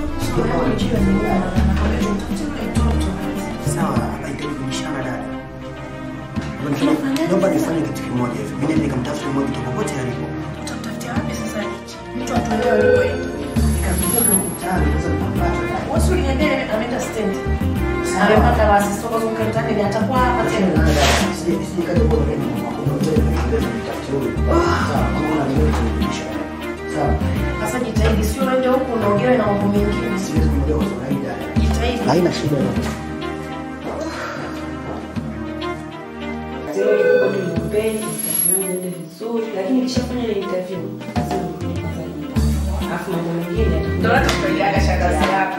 Sawa, haitaki kubishana dada. Naomba nifanye kitu kimoja hivi. Mimi nende nikamtafuta mmoja kutoka popote alipo. Utamtafutia wapi sasa Lichi? Mtu atuelewe alipoenda. Nikazunguka mtaani sasa nikampata. Wewe si uliniambia ameenda stand. Amepata basi soko zunguka mtaani ni atakuwa hapa tena. Sije sije kaja kwa mimi. Sawa. Sasa jitahidi, sio uende huku unaongewa na mambo mengine. Siwezi kuongea kwa kawaida. Jitahidi. Haina shida yoyote. Leo ilikuwa ni mpenzi, interview yangu iende vizuri, lakini nikishafanya ile interview lazima nirudi kwanza nyumbani. Alafu mambo mengine yatakuja. Ndio natukaiaga shangazi yako.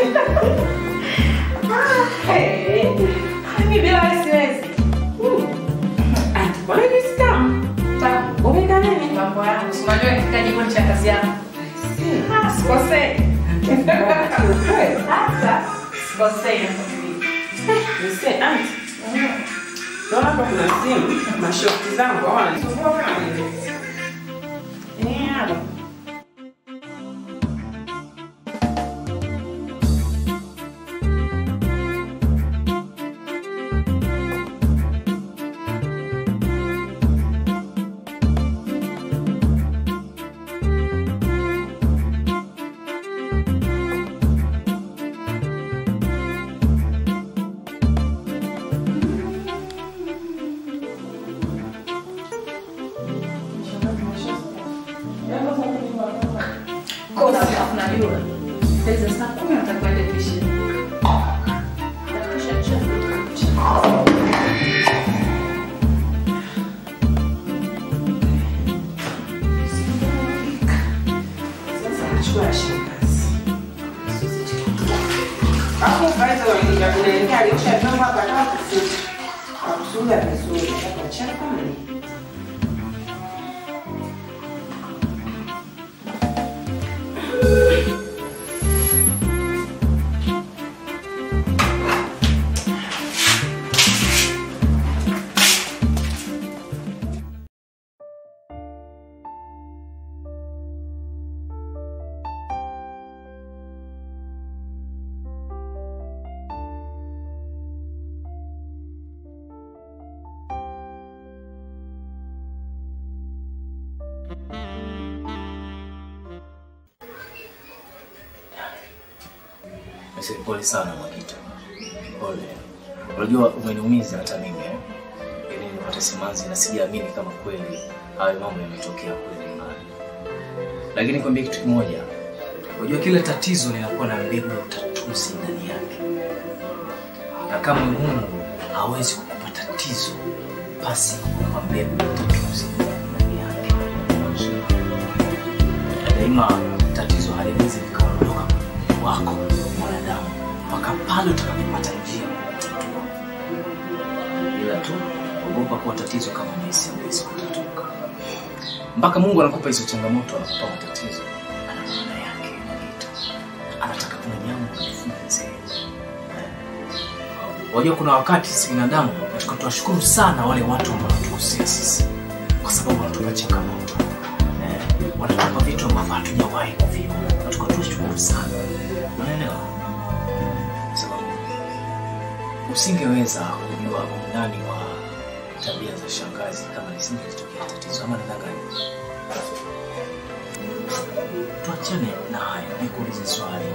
Eh, mimi bila wewe siwezi. Hmm. Ati, mbona hivi si tamu? Tamu. Umeweka nini? Mambo yangu, si unajua nikifika jikoni shangazi yako. Ah, sikosei. Hata sikosei Nise, auntie. Naona hapa kuna simu, mashosti zangu hawa wananisumbua kama nini. Eh, hapa. Kosa alafu najua. Sasa saa kumi natakuwa ende fishing. Sasa nachukua shangazi. Hapo kwanza wanaingia kule ndani, ushavyomba hapa kama kusuka. Akusuga vizuri, hapa chapa ni. Mzee, pole sana Mwakita, pole. Unajua umeniumiza hata mimi eh? Ili nipate simanzi na sijaamini kama kweli hayo mambo yametokea kweli nyumbani. Lakini kwambia kitu kimoja, unajua kila tatizo linakuwa na mbegu ya utatuzi ndani yake, na kama Mungu hawezi kukupa tatizo basi kukupa mbegu ya utatuzi ndani yake. Daima tatizo haliwezi likaondoka kwenye wako mwanadamu mpaka pale utakapopata njia ya kutatua. Ila tu ogopa kuwa tatizo kama Messi hawezi kutatuka. Mpaka Mungu anakupa hizo changamoto, anakupa matatizo, ana maana yake Mwakita. Anataka kuna jambo ujifunze. Wajua, kuna wakati sisi binadamu tunataka tuwashukuru sana wale watu ambao wanatukosea sisi, kwa sababu wanatupa changamoto eh, wanatupa vitu ambavyo hatujawahi kuviona, tunataka tuwashukuru sana, unaelewa? Kwa sababu usingeweza kujua undani wa tabia za shangazi kama lisingetokea tatizo, ama nadhani tuachane na hayo, nikuulize swali.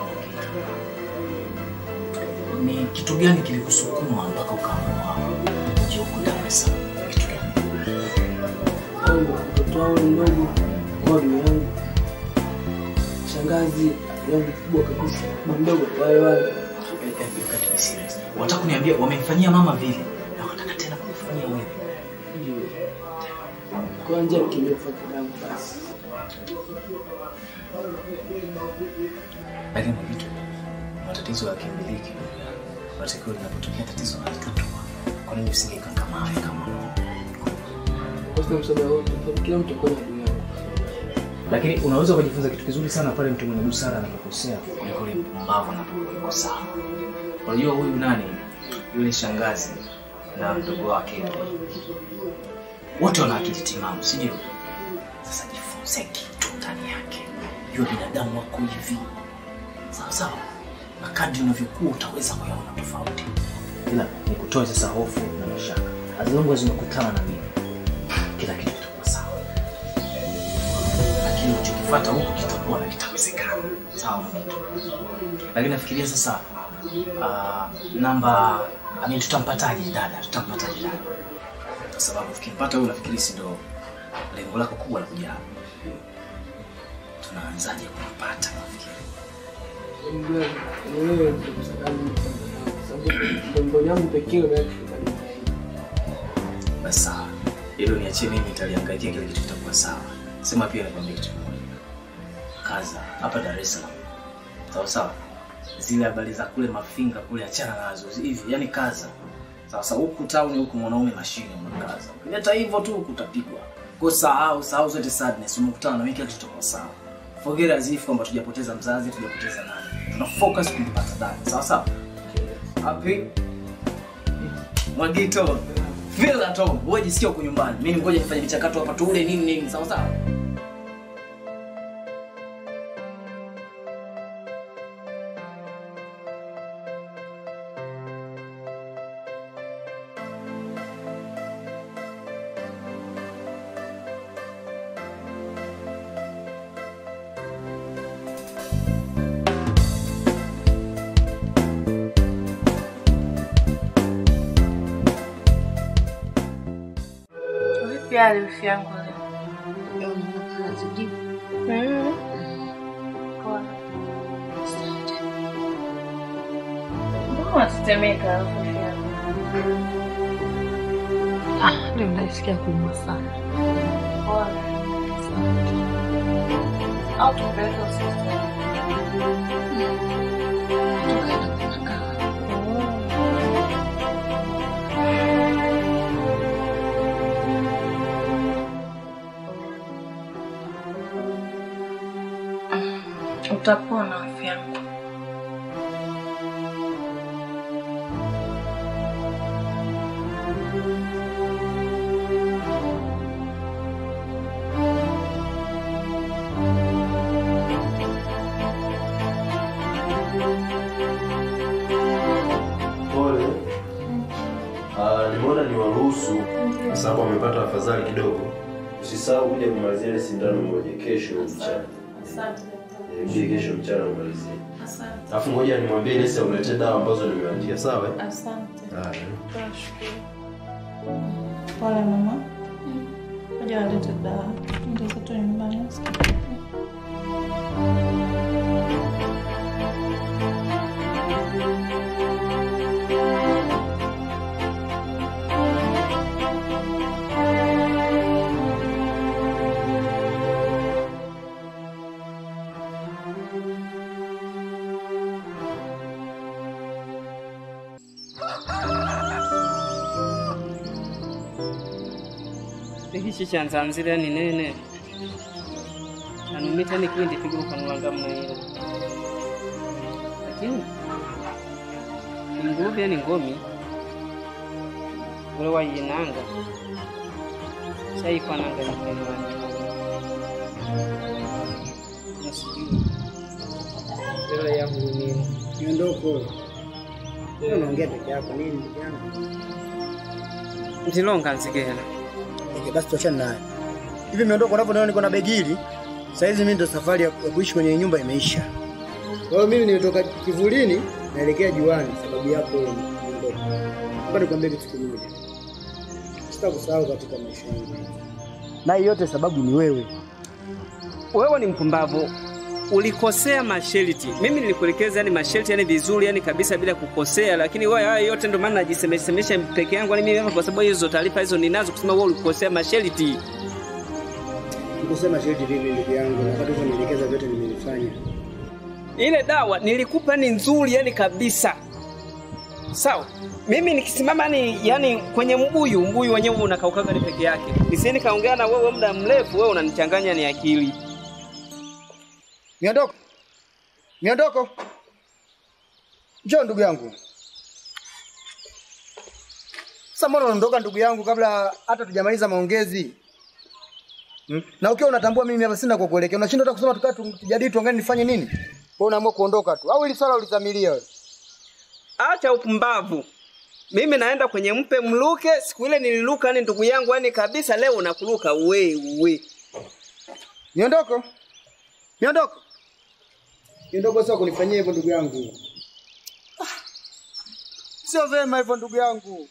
Ni kitu gani kilikusukuma mpaka ukaamua uje huku Dar es Salaam? Kitu gani? Mambo mtoto wao mdogo kwa ndugu yangu, shangazi yangu kubwa kabisa, na mdogo wale wale. Got to be serious. Wataka kuniambia wamemfanyia mama vile na wataka tena kumfanyia wewe? Ndio. Kwa njia mkimbia kufuata damu basi. Lakini vitu matatizo ya kimiliki matokeo linapotokea tatizo la mtoto, kwa nini usingekangamana kama Kwa sababu msaada wote, kwa kila mtu kwa ndugu yangu. lakini unaweza kujifunza kitu kizuri sana pale mtu mwenye busara anapokosea kuliko yule mpumbavu anapokosa. Unajua huyu nani, yule shangazi na mdogo wake wote wana akili timamu, si ndio? Sasa jifunze kitu ndani yake, jua binadamu wako hivi, sawa sawa, na kadri unavyokuwa utaweza kuyaona tofauti. Ila nikutoe sasa hofu na mashaka, as long as umekutana na mimi, kila kitu kitakuwa sawa lakini unachokifuata huku kitakuwa na kitawezekana. Sawa mwanangu? Lakini nafikiria sasa uh, namba I mean, tutampataje dada? Tutampataje dada? Kwa sababu tukimpata huyu nafikiri si ndo lengo lako kubwa la kuja hapa. Tunaanzaje kumpata nafikiri? Ndugu yangu, ni wewe ndio msaada wangu, kwa sababu ndio ndugu yangu pekee unayekufanikisha. Basi sawa, hilo niachie mimi, nitaliangaikia kile kitu kitakuwa sawa. Sema pia nikwambie kitu kimoja, kaza hapa Dar es Salaam, sawa sawa. Zile habari za kule Mafinga kule, achana nazo hivi, yani kaza sawa sawa. Huku town huku mwanaume mashine unakaza, ukileta hivyo tu huku utapigwa. Kwa sahau sahau zote sadness, umekutana na mimi, kila kitu kitakuwa sawa. Forget as if kwamba tujapoteza mzazi, tujapoteza nani, tuna focus kumpata dada, sawa sawa. Happy Mwagito, feel at home. Wewe jisikia uko nyumbani. Mimi ngoja nifanye michakato hapa tu ule nini nini, sawa sawa. Vipi hali wifi yangu leo? Mm. Poa. Mbona unatetemeka alafu wifi yangu? Ah, leo najisikia kuumwa sana. Poa. Au tupeleke hospitali? Utapona wifi yangu. Pole. Ah, nimeona ni waruhusu kwa sababu amepata afadhali kidogo. Usisahau kuja kumalizia ile sindano moja kesho mchana. Asante. Eh, Uje kesho mchana umalizie. Asante. Alafu ngoja nimwambie nesi akuletee dawa ambazo nimeandikia, sawa? eh? Asante. Haya. Tunashukuru. Pole mama. Ngoja walete dawa. Ndio zetu nyumbani. ichi chanzanzira ninene anumita nikwindi piguruka nwanga mnaira lakini nguruve yani ngomi ule wayinanga saikwananga nikelwani nasijui ela yahurumia Niondoko. Wewe unaongea peke yako nini ndugu yangu? ntilonga nzigela Okay, basi tuachane naye. Hivi miondoko unavyoona niko na begi hili. Sasa hizi mimi ndo safari ya ya kuishi kwenye nyumba imeisha. Kwa hiyo mimi nimetoka kivulini naelekea juani sababu yako wewe miondoko. Ngoja nikwambie kitu kimoja. Sitakusahau katika maisha yangu. Na hii yote sababu ni wewe. wewe ni mpumbavu ulikosea masharti mimi nilikuelekeza yani masharti yani vizuri yani kabisa bila kukosea lakini wewe haya yote ndio maana najisemesemesha peke yangu yani mimi hapa kwa sababu hizo taarifa hizo ninazo kusema wewe ulikosea masharti Nikusema sheti vipi ndugu yangu? Na wakati nielekeza vyote nimelifanya. ile dawa nilikupa ni nzuri yani kabisa sawa mimi nikisimama ni yani kwenye mbuyu mbuyu wenyewe unakaukaga ni peke yake nisieni kaongea na wewe muda mrefu wewe unanichanganya ni akili Miondoko. Miondoko. Njoo ndugu yangu. Sasa mbona unaondoka ndugu yangu kabla hata tujamaliza maongezi? Hmm? Na ukiwa unatambua mimi hapa sina kwa kuelekea. Unashindwa hata kusema tukaa tu- tujadili tuangalie nifanye nini? Wewe unaamua kuondoka tu. Au ili swala ulizamilia wewe? acha upumbavu mimi naenda kwenye mpe mluke siku ile nililuka yani ndugu yangu yani kabisa leo unakuruka wewe Miondoko. Miondoko. Miondoko sio kunifanyia hivyo ndugu yangu. Ah. Sio vema hivyo ndugu yangu.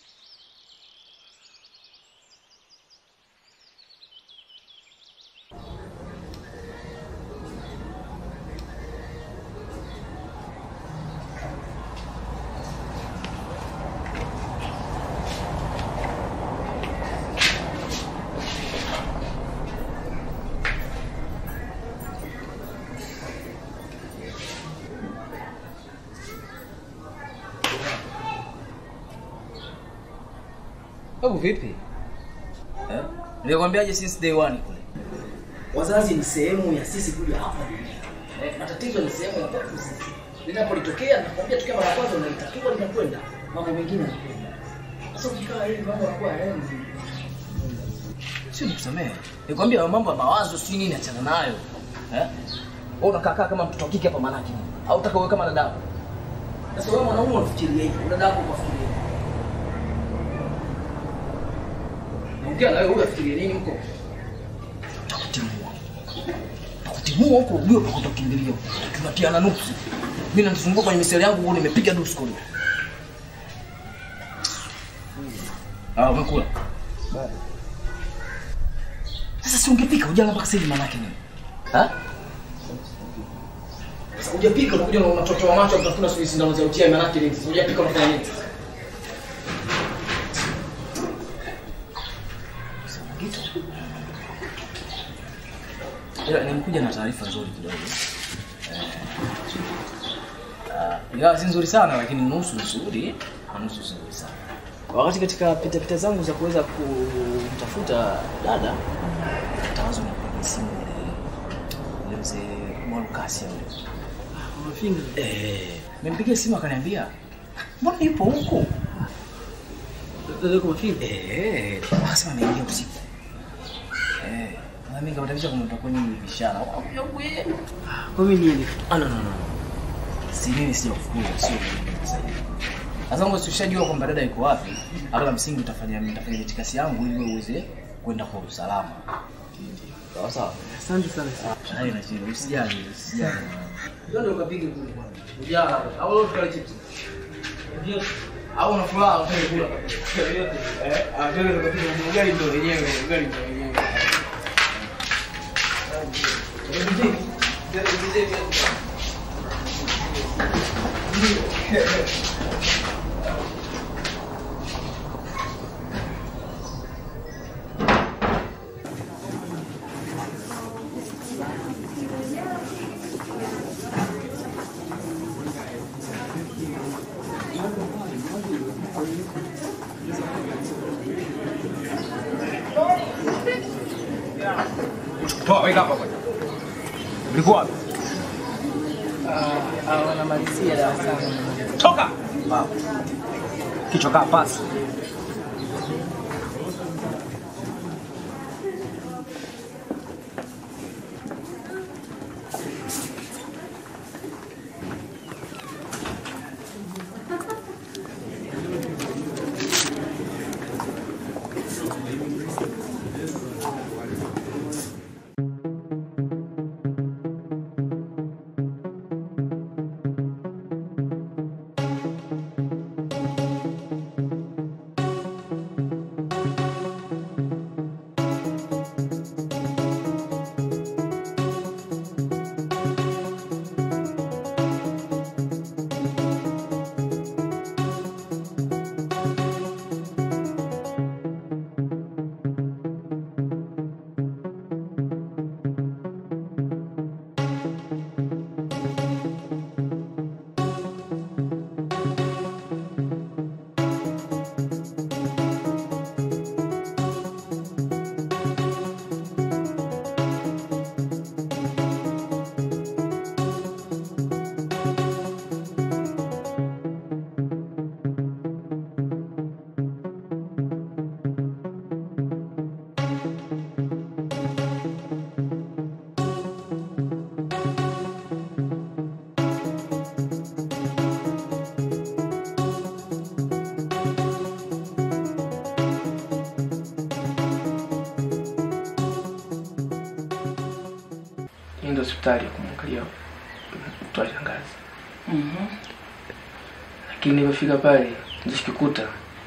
Hebu vipi? Eh? Nilikwambiaje since day one kule. Wazazi ni sehemu ya sisi kuja hapa duniani. Eh, matatizo ni sehemu ya kwetu sisi. Linapolitokea nakwambia tukia mara kwanza unalitatua linakwenda. Mambo mengine yanakwenda. Sasa ukikaa hivi mambo yanakuwa hayaendi. Sio nikusamehe. Nikwambia mambo ya mawazo si nini achana nayo. Eh? Wewe unakaa kaa kama mtoto wa kike hapa manake. Au utaka uwe kama dada. Sasa wewe mwanaume unafikiria hivi, dada yako ukafikiria hivi. Naongea na wewe wewe afikirie nini huko? Takutimua. Takutimua huko ujue pa kutokimbilia. Tunatiana nuksi. Mimi nanizunguka kwenye miseli yangu huko nimepiga dusko leo. Ah, umekula. Sasa si ungepika ujala mpaka sasa hivi maana yake nini? Ha? Sasa hujapika unakuja na unatotoa macho utafuna sisi sindano za utia maana yake nini? Sasa hujapika unafanya nini? Ila nimekuja na taarifa nzuri kidogo. Eh, ah, Ingawa si nzuri sana lakini nusu nzuri na nusu si nzuri sana. Wakati katika pita pita zangu za kuweza kumtafuta dada, tawazo na kwenye simu ile ile mzee Mwalukasi yule. Mafinga. Eh, nimempigia simu akaniambia, mbona yupo huko? Dada yuko Mafinga? Eh, akasema ameingia usiku. Eh, na mimi nikatabisha kumtoa kwenye bishara. Wakuja huku yeye. Kwa mimi nini? Ah, no, no, no. Si mimi sija kufukuza, sio mimi sasa hivi. Sasa ngo ushajua kwamba dada yuko wapi, hata la msingi utafanya nitafanya mitikasi yangu ili wewe uweze kwenda kwa usalama. Sawa sawa. Asante sana. Haina shida, usijali, usijali. Ndio ukapige kule bwana. Ujala au leo tukale chips. Ndio. Au una furaha utaki kula. Eh, ah ndio tukapige ugali ndio wenyewe, ugali ndio wenyewe. Toa weka hapa bwana. Ulikuwa wapi? Ah, wanamalizia darasani. Toka. Pumbavu. Kichwa kaa pasi. niende hospitali ya kumwangalia mtoa shangazi, Mhm. lakini nilipofika pale nilichokikuta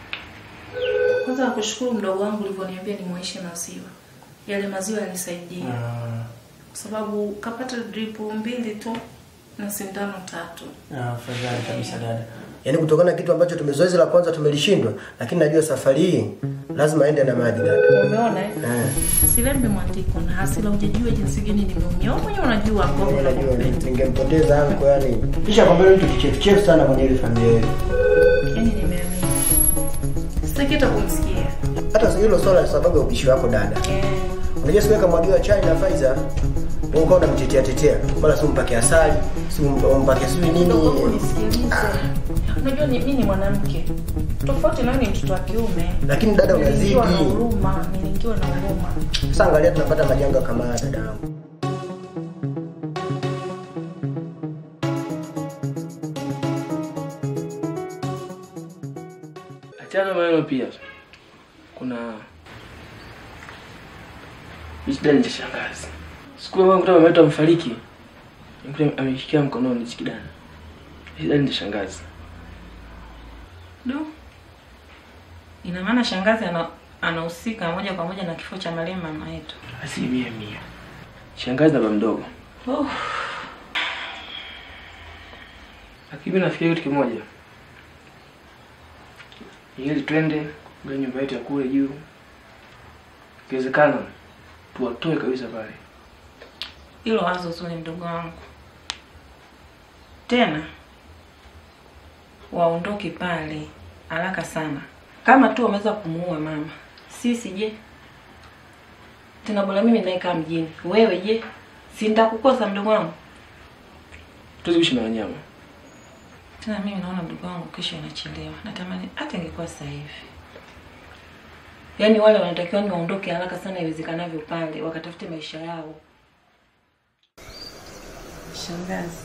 Kwanza nakushukuru mdogo wangu ulivyoniambia nimwaishe maziwa. Yale maziwa yalisaidia. Kwa sababu kapata drip mbili tu na sindano tatu. Afadhali kabisa dada. Yaani kutokana na kitu ambacho tumezoezi la kwanza tumelishindwa, lakini najua safari hii lazima aende na maji dada. Umeona eh? Eh. Silembe mwandiko na hasira hujajua jinsi gani nimeumia. Wewe mwenyewe unajua ambavyo Najua nakupenda. ningempoteza anko yani. Kisha kwamba yule mtu kichefuchefu sana kwenye ile familia yetu. Yaani nimeamini. Sitaki hata kumsikia. Hata hilo swala la sababu ya ubishi wako dada. Eh. Unajua siku kamwagiwa chai na Faiza, wewe ukawa unamtetea tetea. Mara si umpake asali, si umpake sijui nini. Nisikilize. Unajua ni mimi ni mwanamke. Tofauti na wewe ni mtoto wa kiume. Lakini dada unazidi. Niliingiwa na huruma, niliingiwa na huruma. Sasa angalia tunapata majanga kama haya dada yangu. achana maneno pia kuna kidani cha shangazi siku ya kuta mama yetu amefariki nikuta ameshikia mkononi hichi kidani kidani cha shangazi Du. Ina maana shangazi ana anahusika moja kwa moja na kifo cha marehemu mama yetu. asilimia mia shangazi na baba mdogo Oh. lakini mimi nafikiria kitu kimoja ili twende kule nyumba yetu ya kule juu ikiwezekana tuwatoe kabisa pale Hilo wazo zuri mdogo wangu. Tena waondoke pale haraka sana, kama tu wameweza kumuua mama. Sisi je? Tena bora mimi naikaa mjini, wewe je? Si nitakukosa mdogo wangu? tuwezi kuishi na wanyama Tena mimi naona mdogo wangu kesho inachelewa. Natamani hata ingekuwa sasa hivi. Yaani wale wanatakiwa ni waondoke haraka sana iwezekanavyo pale, wakatafute maisha yao. Shangazi,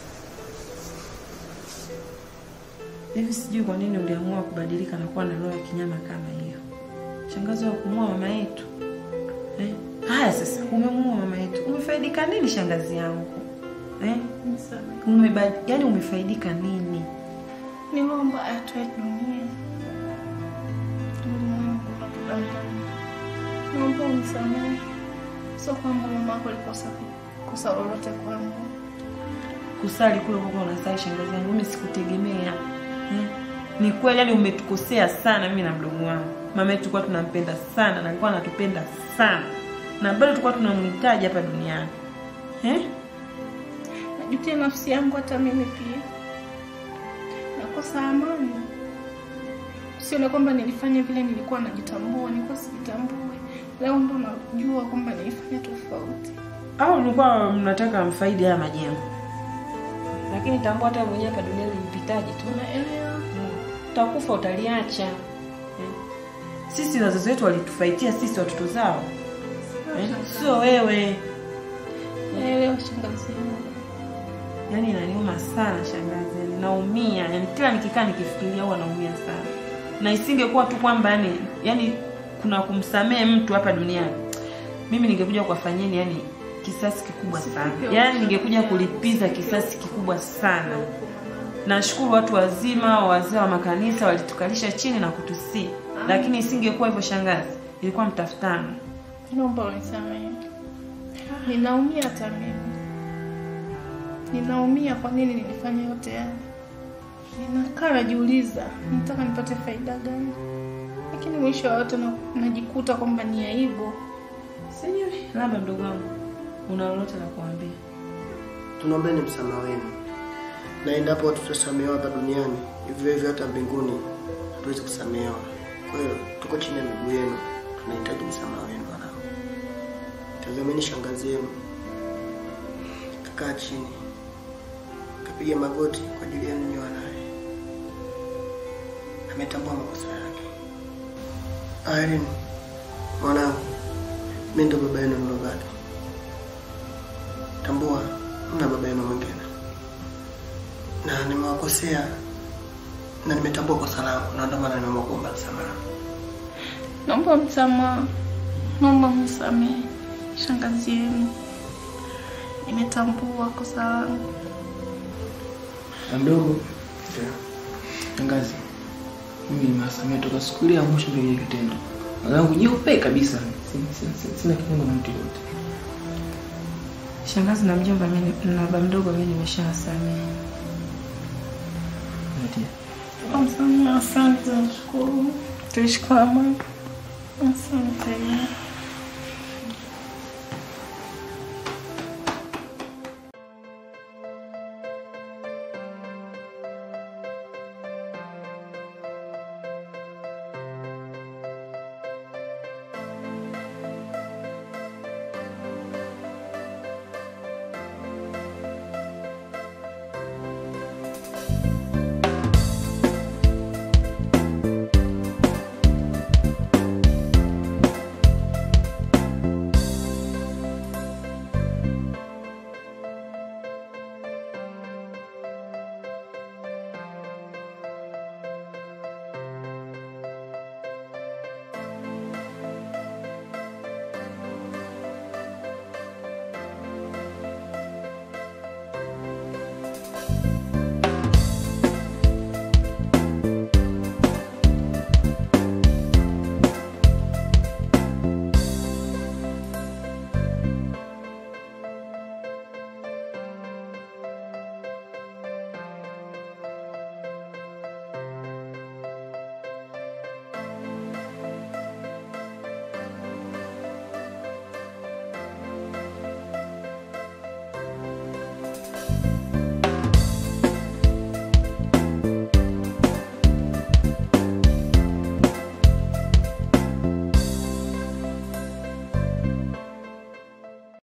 hivi sijui kwa nini uliamua kubadilika na kuwa na roho ya kinyama kama hiyo. Shangazi wa kumua mama yetu eh? Haya sasa, umemuua mama yetu, umefaidika nini shangazi yangu eh? Umeba, yani umefaidika nini? Niliomba atoe dunia. Ulimwengu unatudanganya. Naomba unisamehe. Sio kwamba mama yako alikosa kosa lolote kwangu. Kusali kule kwa unasali shangazi yangu, mimi sikutegemea eh? Ni kweli yani umetukosea sana mimi na mdogo wangu. Mama yetu tulikuwa tunampenda sana na alikuwa anatupenda sana. Na bado tulikuwa tunamhitaji hapa duniani. Eh? Najutia nafsi yangu hata mimi pia. Nakosa amani. Sione kwamba nilifanya vile nilikuwa najitambua, nilikuwa sijitambue. Leo ndo najua kwamba nilifanya tofauti. Au mlikuwa mnataka mfaidi haya majengo? Lakini tambua hata mwenyewe hapa duniani mpitaji tu. Unaelewa? utakufa utaliacha eh? Sisi wazazi wetu walitufaitia sisi watoto zao eh? Sio wewe. Naelewa shangazi yangu. Yaani inaniuma sana shangazi, yani naumia, yani kila nikikaa nikifikiria huwa naumia sana, na isingekuwa tu kwamba yani, yani kuna kumsamehe mtu hapa duniani, mimi ningekuja kuwafanyeni yani kisasi kikubwa sana, yani ningekuja kulipiza kisasi kikubwa sana. Nashukuru watu wazima, wazee wa makanisa walitukalisha chini na kutusii, lakini isingekuwa hivyo shangazi, ilikuwa mtafutano. Naomba unisamehe. Ninaumia hata mimi. Ninaumia kwa nini nilifanya yote haya. Ninakaa najiuliza, nitaka nipate faida gani? Lakini mwisho wa yote na- najikuta kwamba ni aibu. Sijui, labda mdogo wangu una lolote la kuambia? tunaombeni msamaha wenu, na endapo tutasamehewa hapa duniani, hivyo hivyo hata mbinguni hatuwezi kusamehewa. Kwa hiyo tuko chini ya miguu yenu, tunahitaji msamaha wenu wanangu. Tazameni shangazi yenu kakaa chini, kapiga magoti kwa ajili yenu nyinyi wanaye, ametambua makosa yake. Irene, mwanangu, mimi ndo baba yenu mlobaki. Tambua mna baba yenu mwingine, na nimewakosea na nimetambua kosa langu, na ndio maana nimeamua kuomba msamaha. Naomba msamaha. Naomba msamehe shangazi yenu. Nimetambua kosa langu. Na mdogo shangazi, mimi nimewasamehe toka siku ile ya mwisho ndio ile kitendo. Mwanangu nyeupe kabisa, sina, sina, sina, sina kinyongo na mtu yote. Shangazi na mjomba mimi na baba mdogo mimi nimeshawasamehe. Msamehe, asante, nashukuru. Tuishi kwa amani. Asante.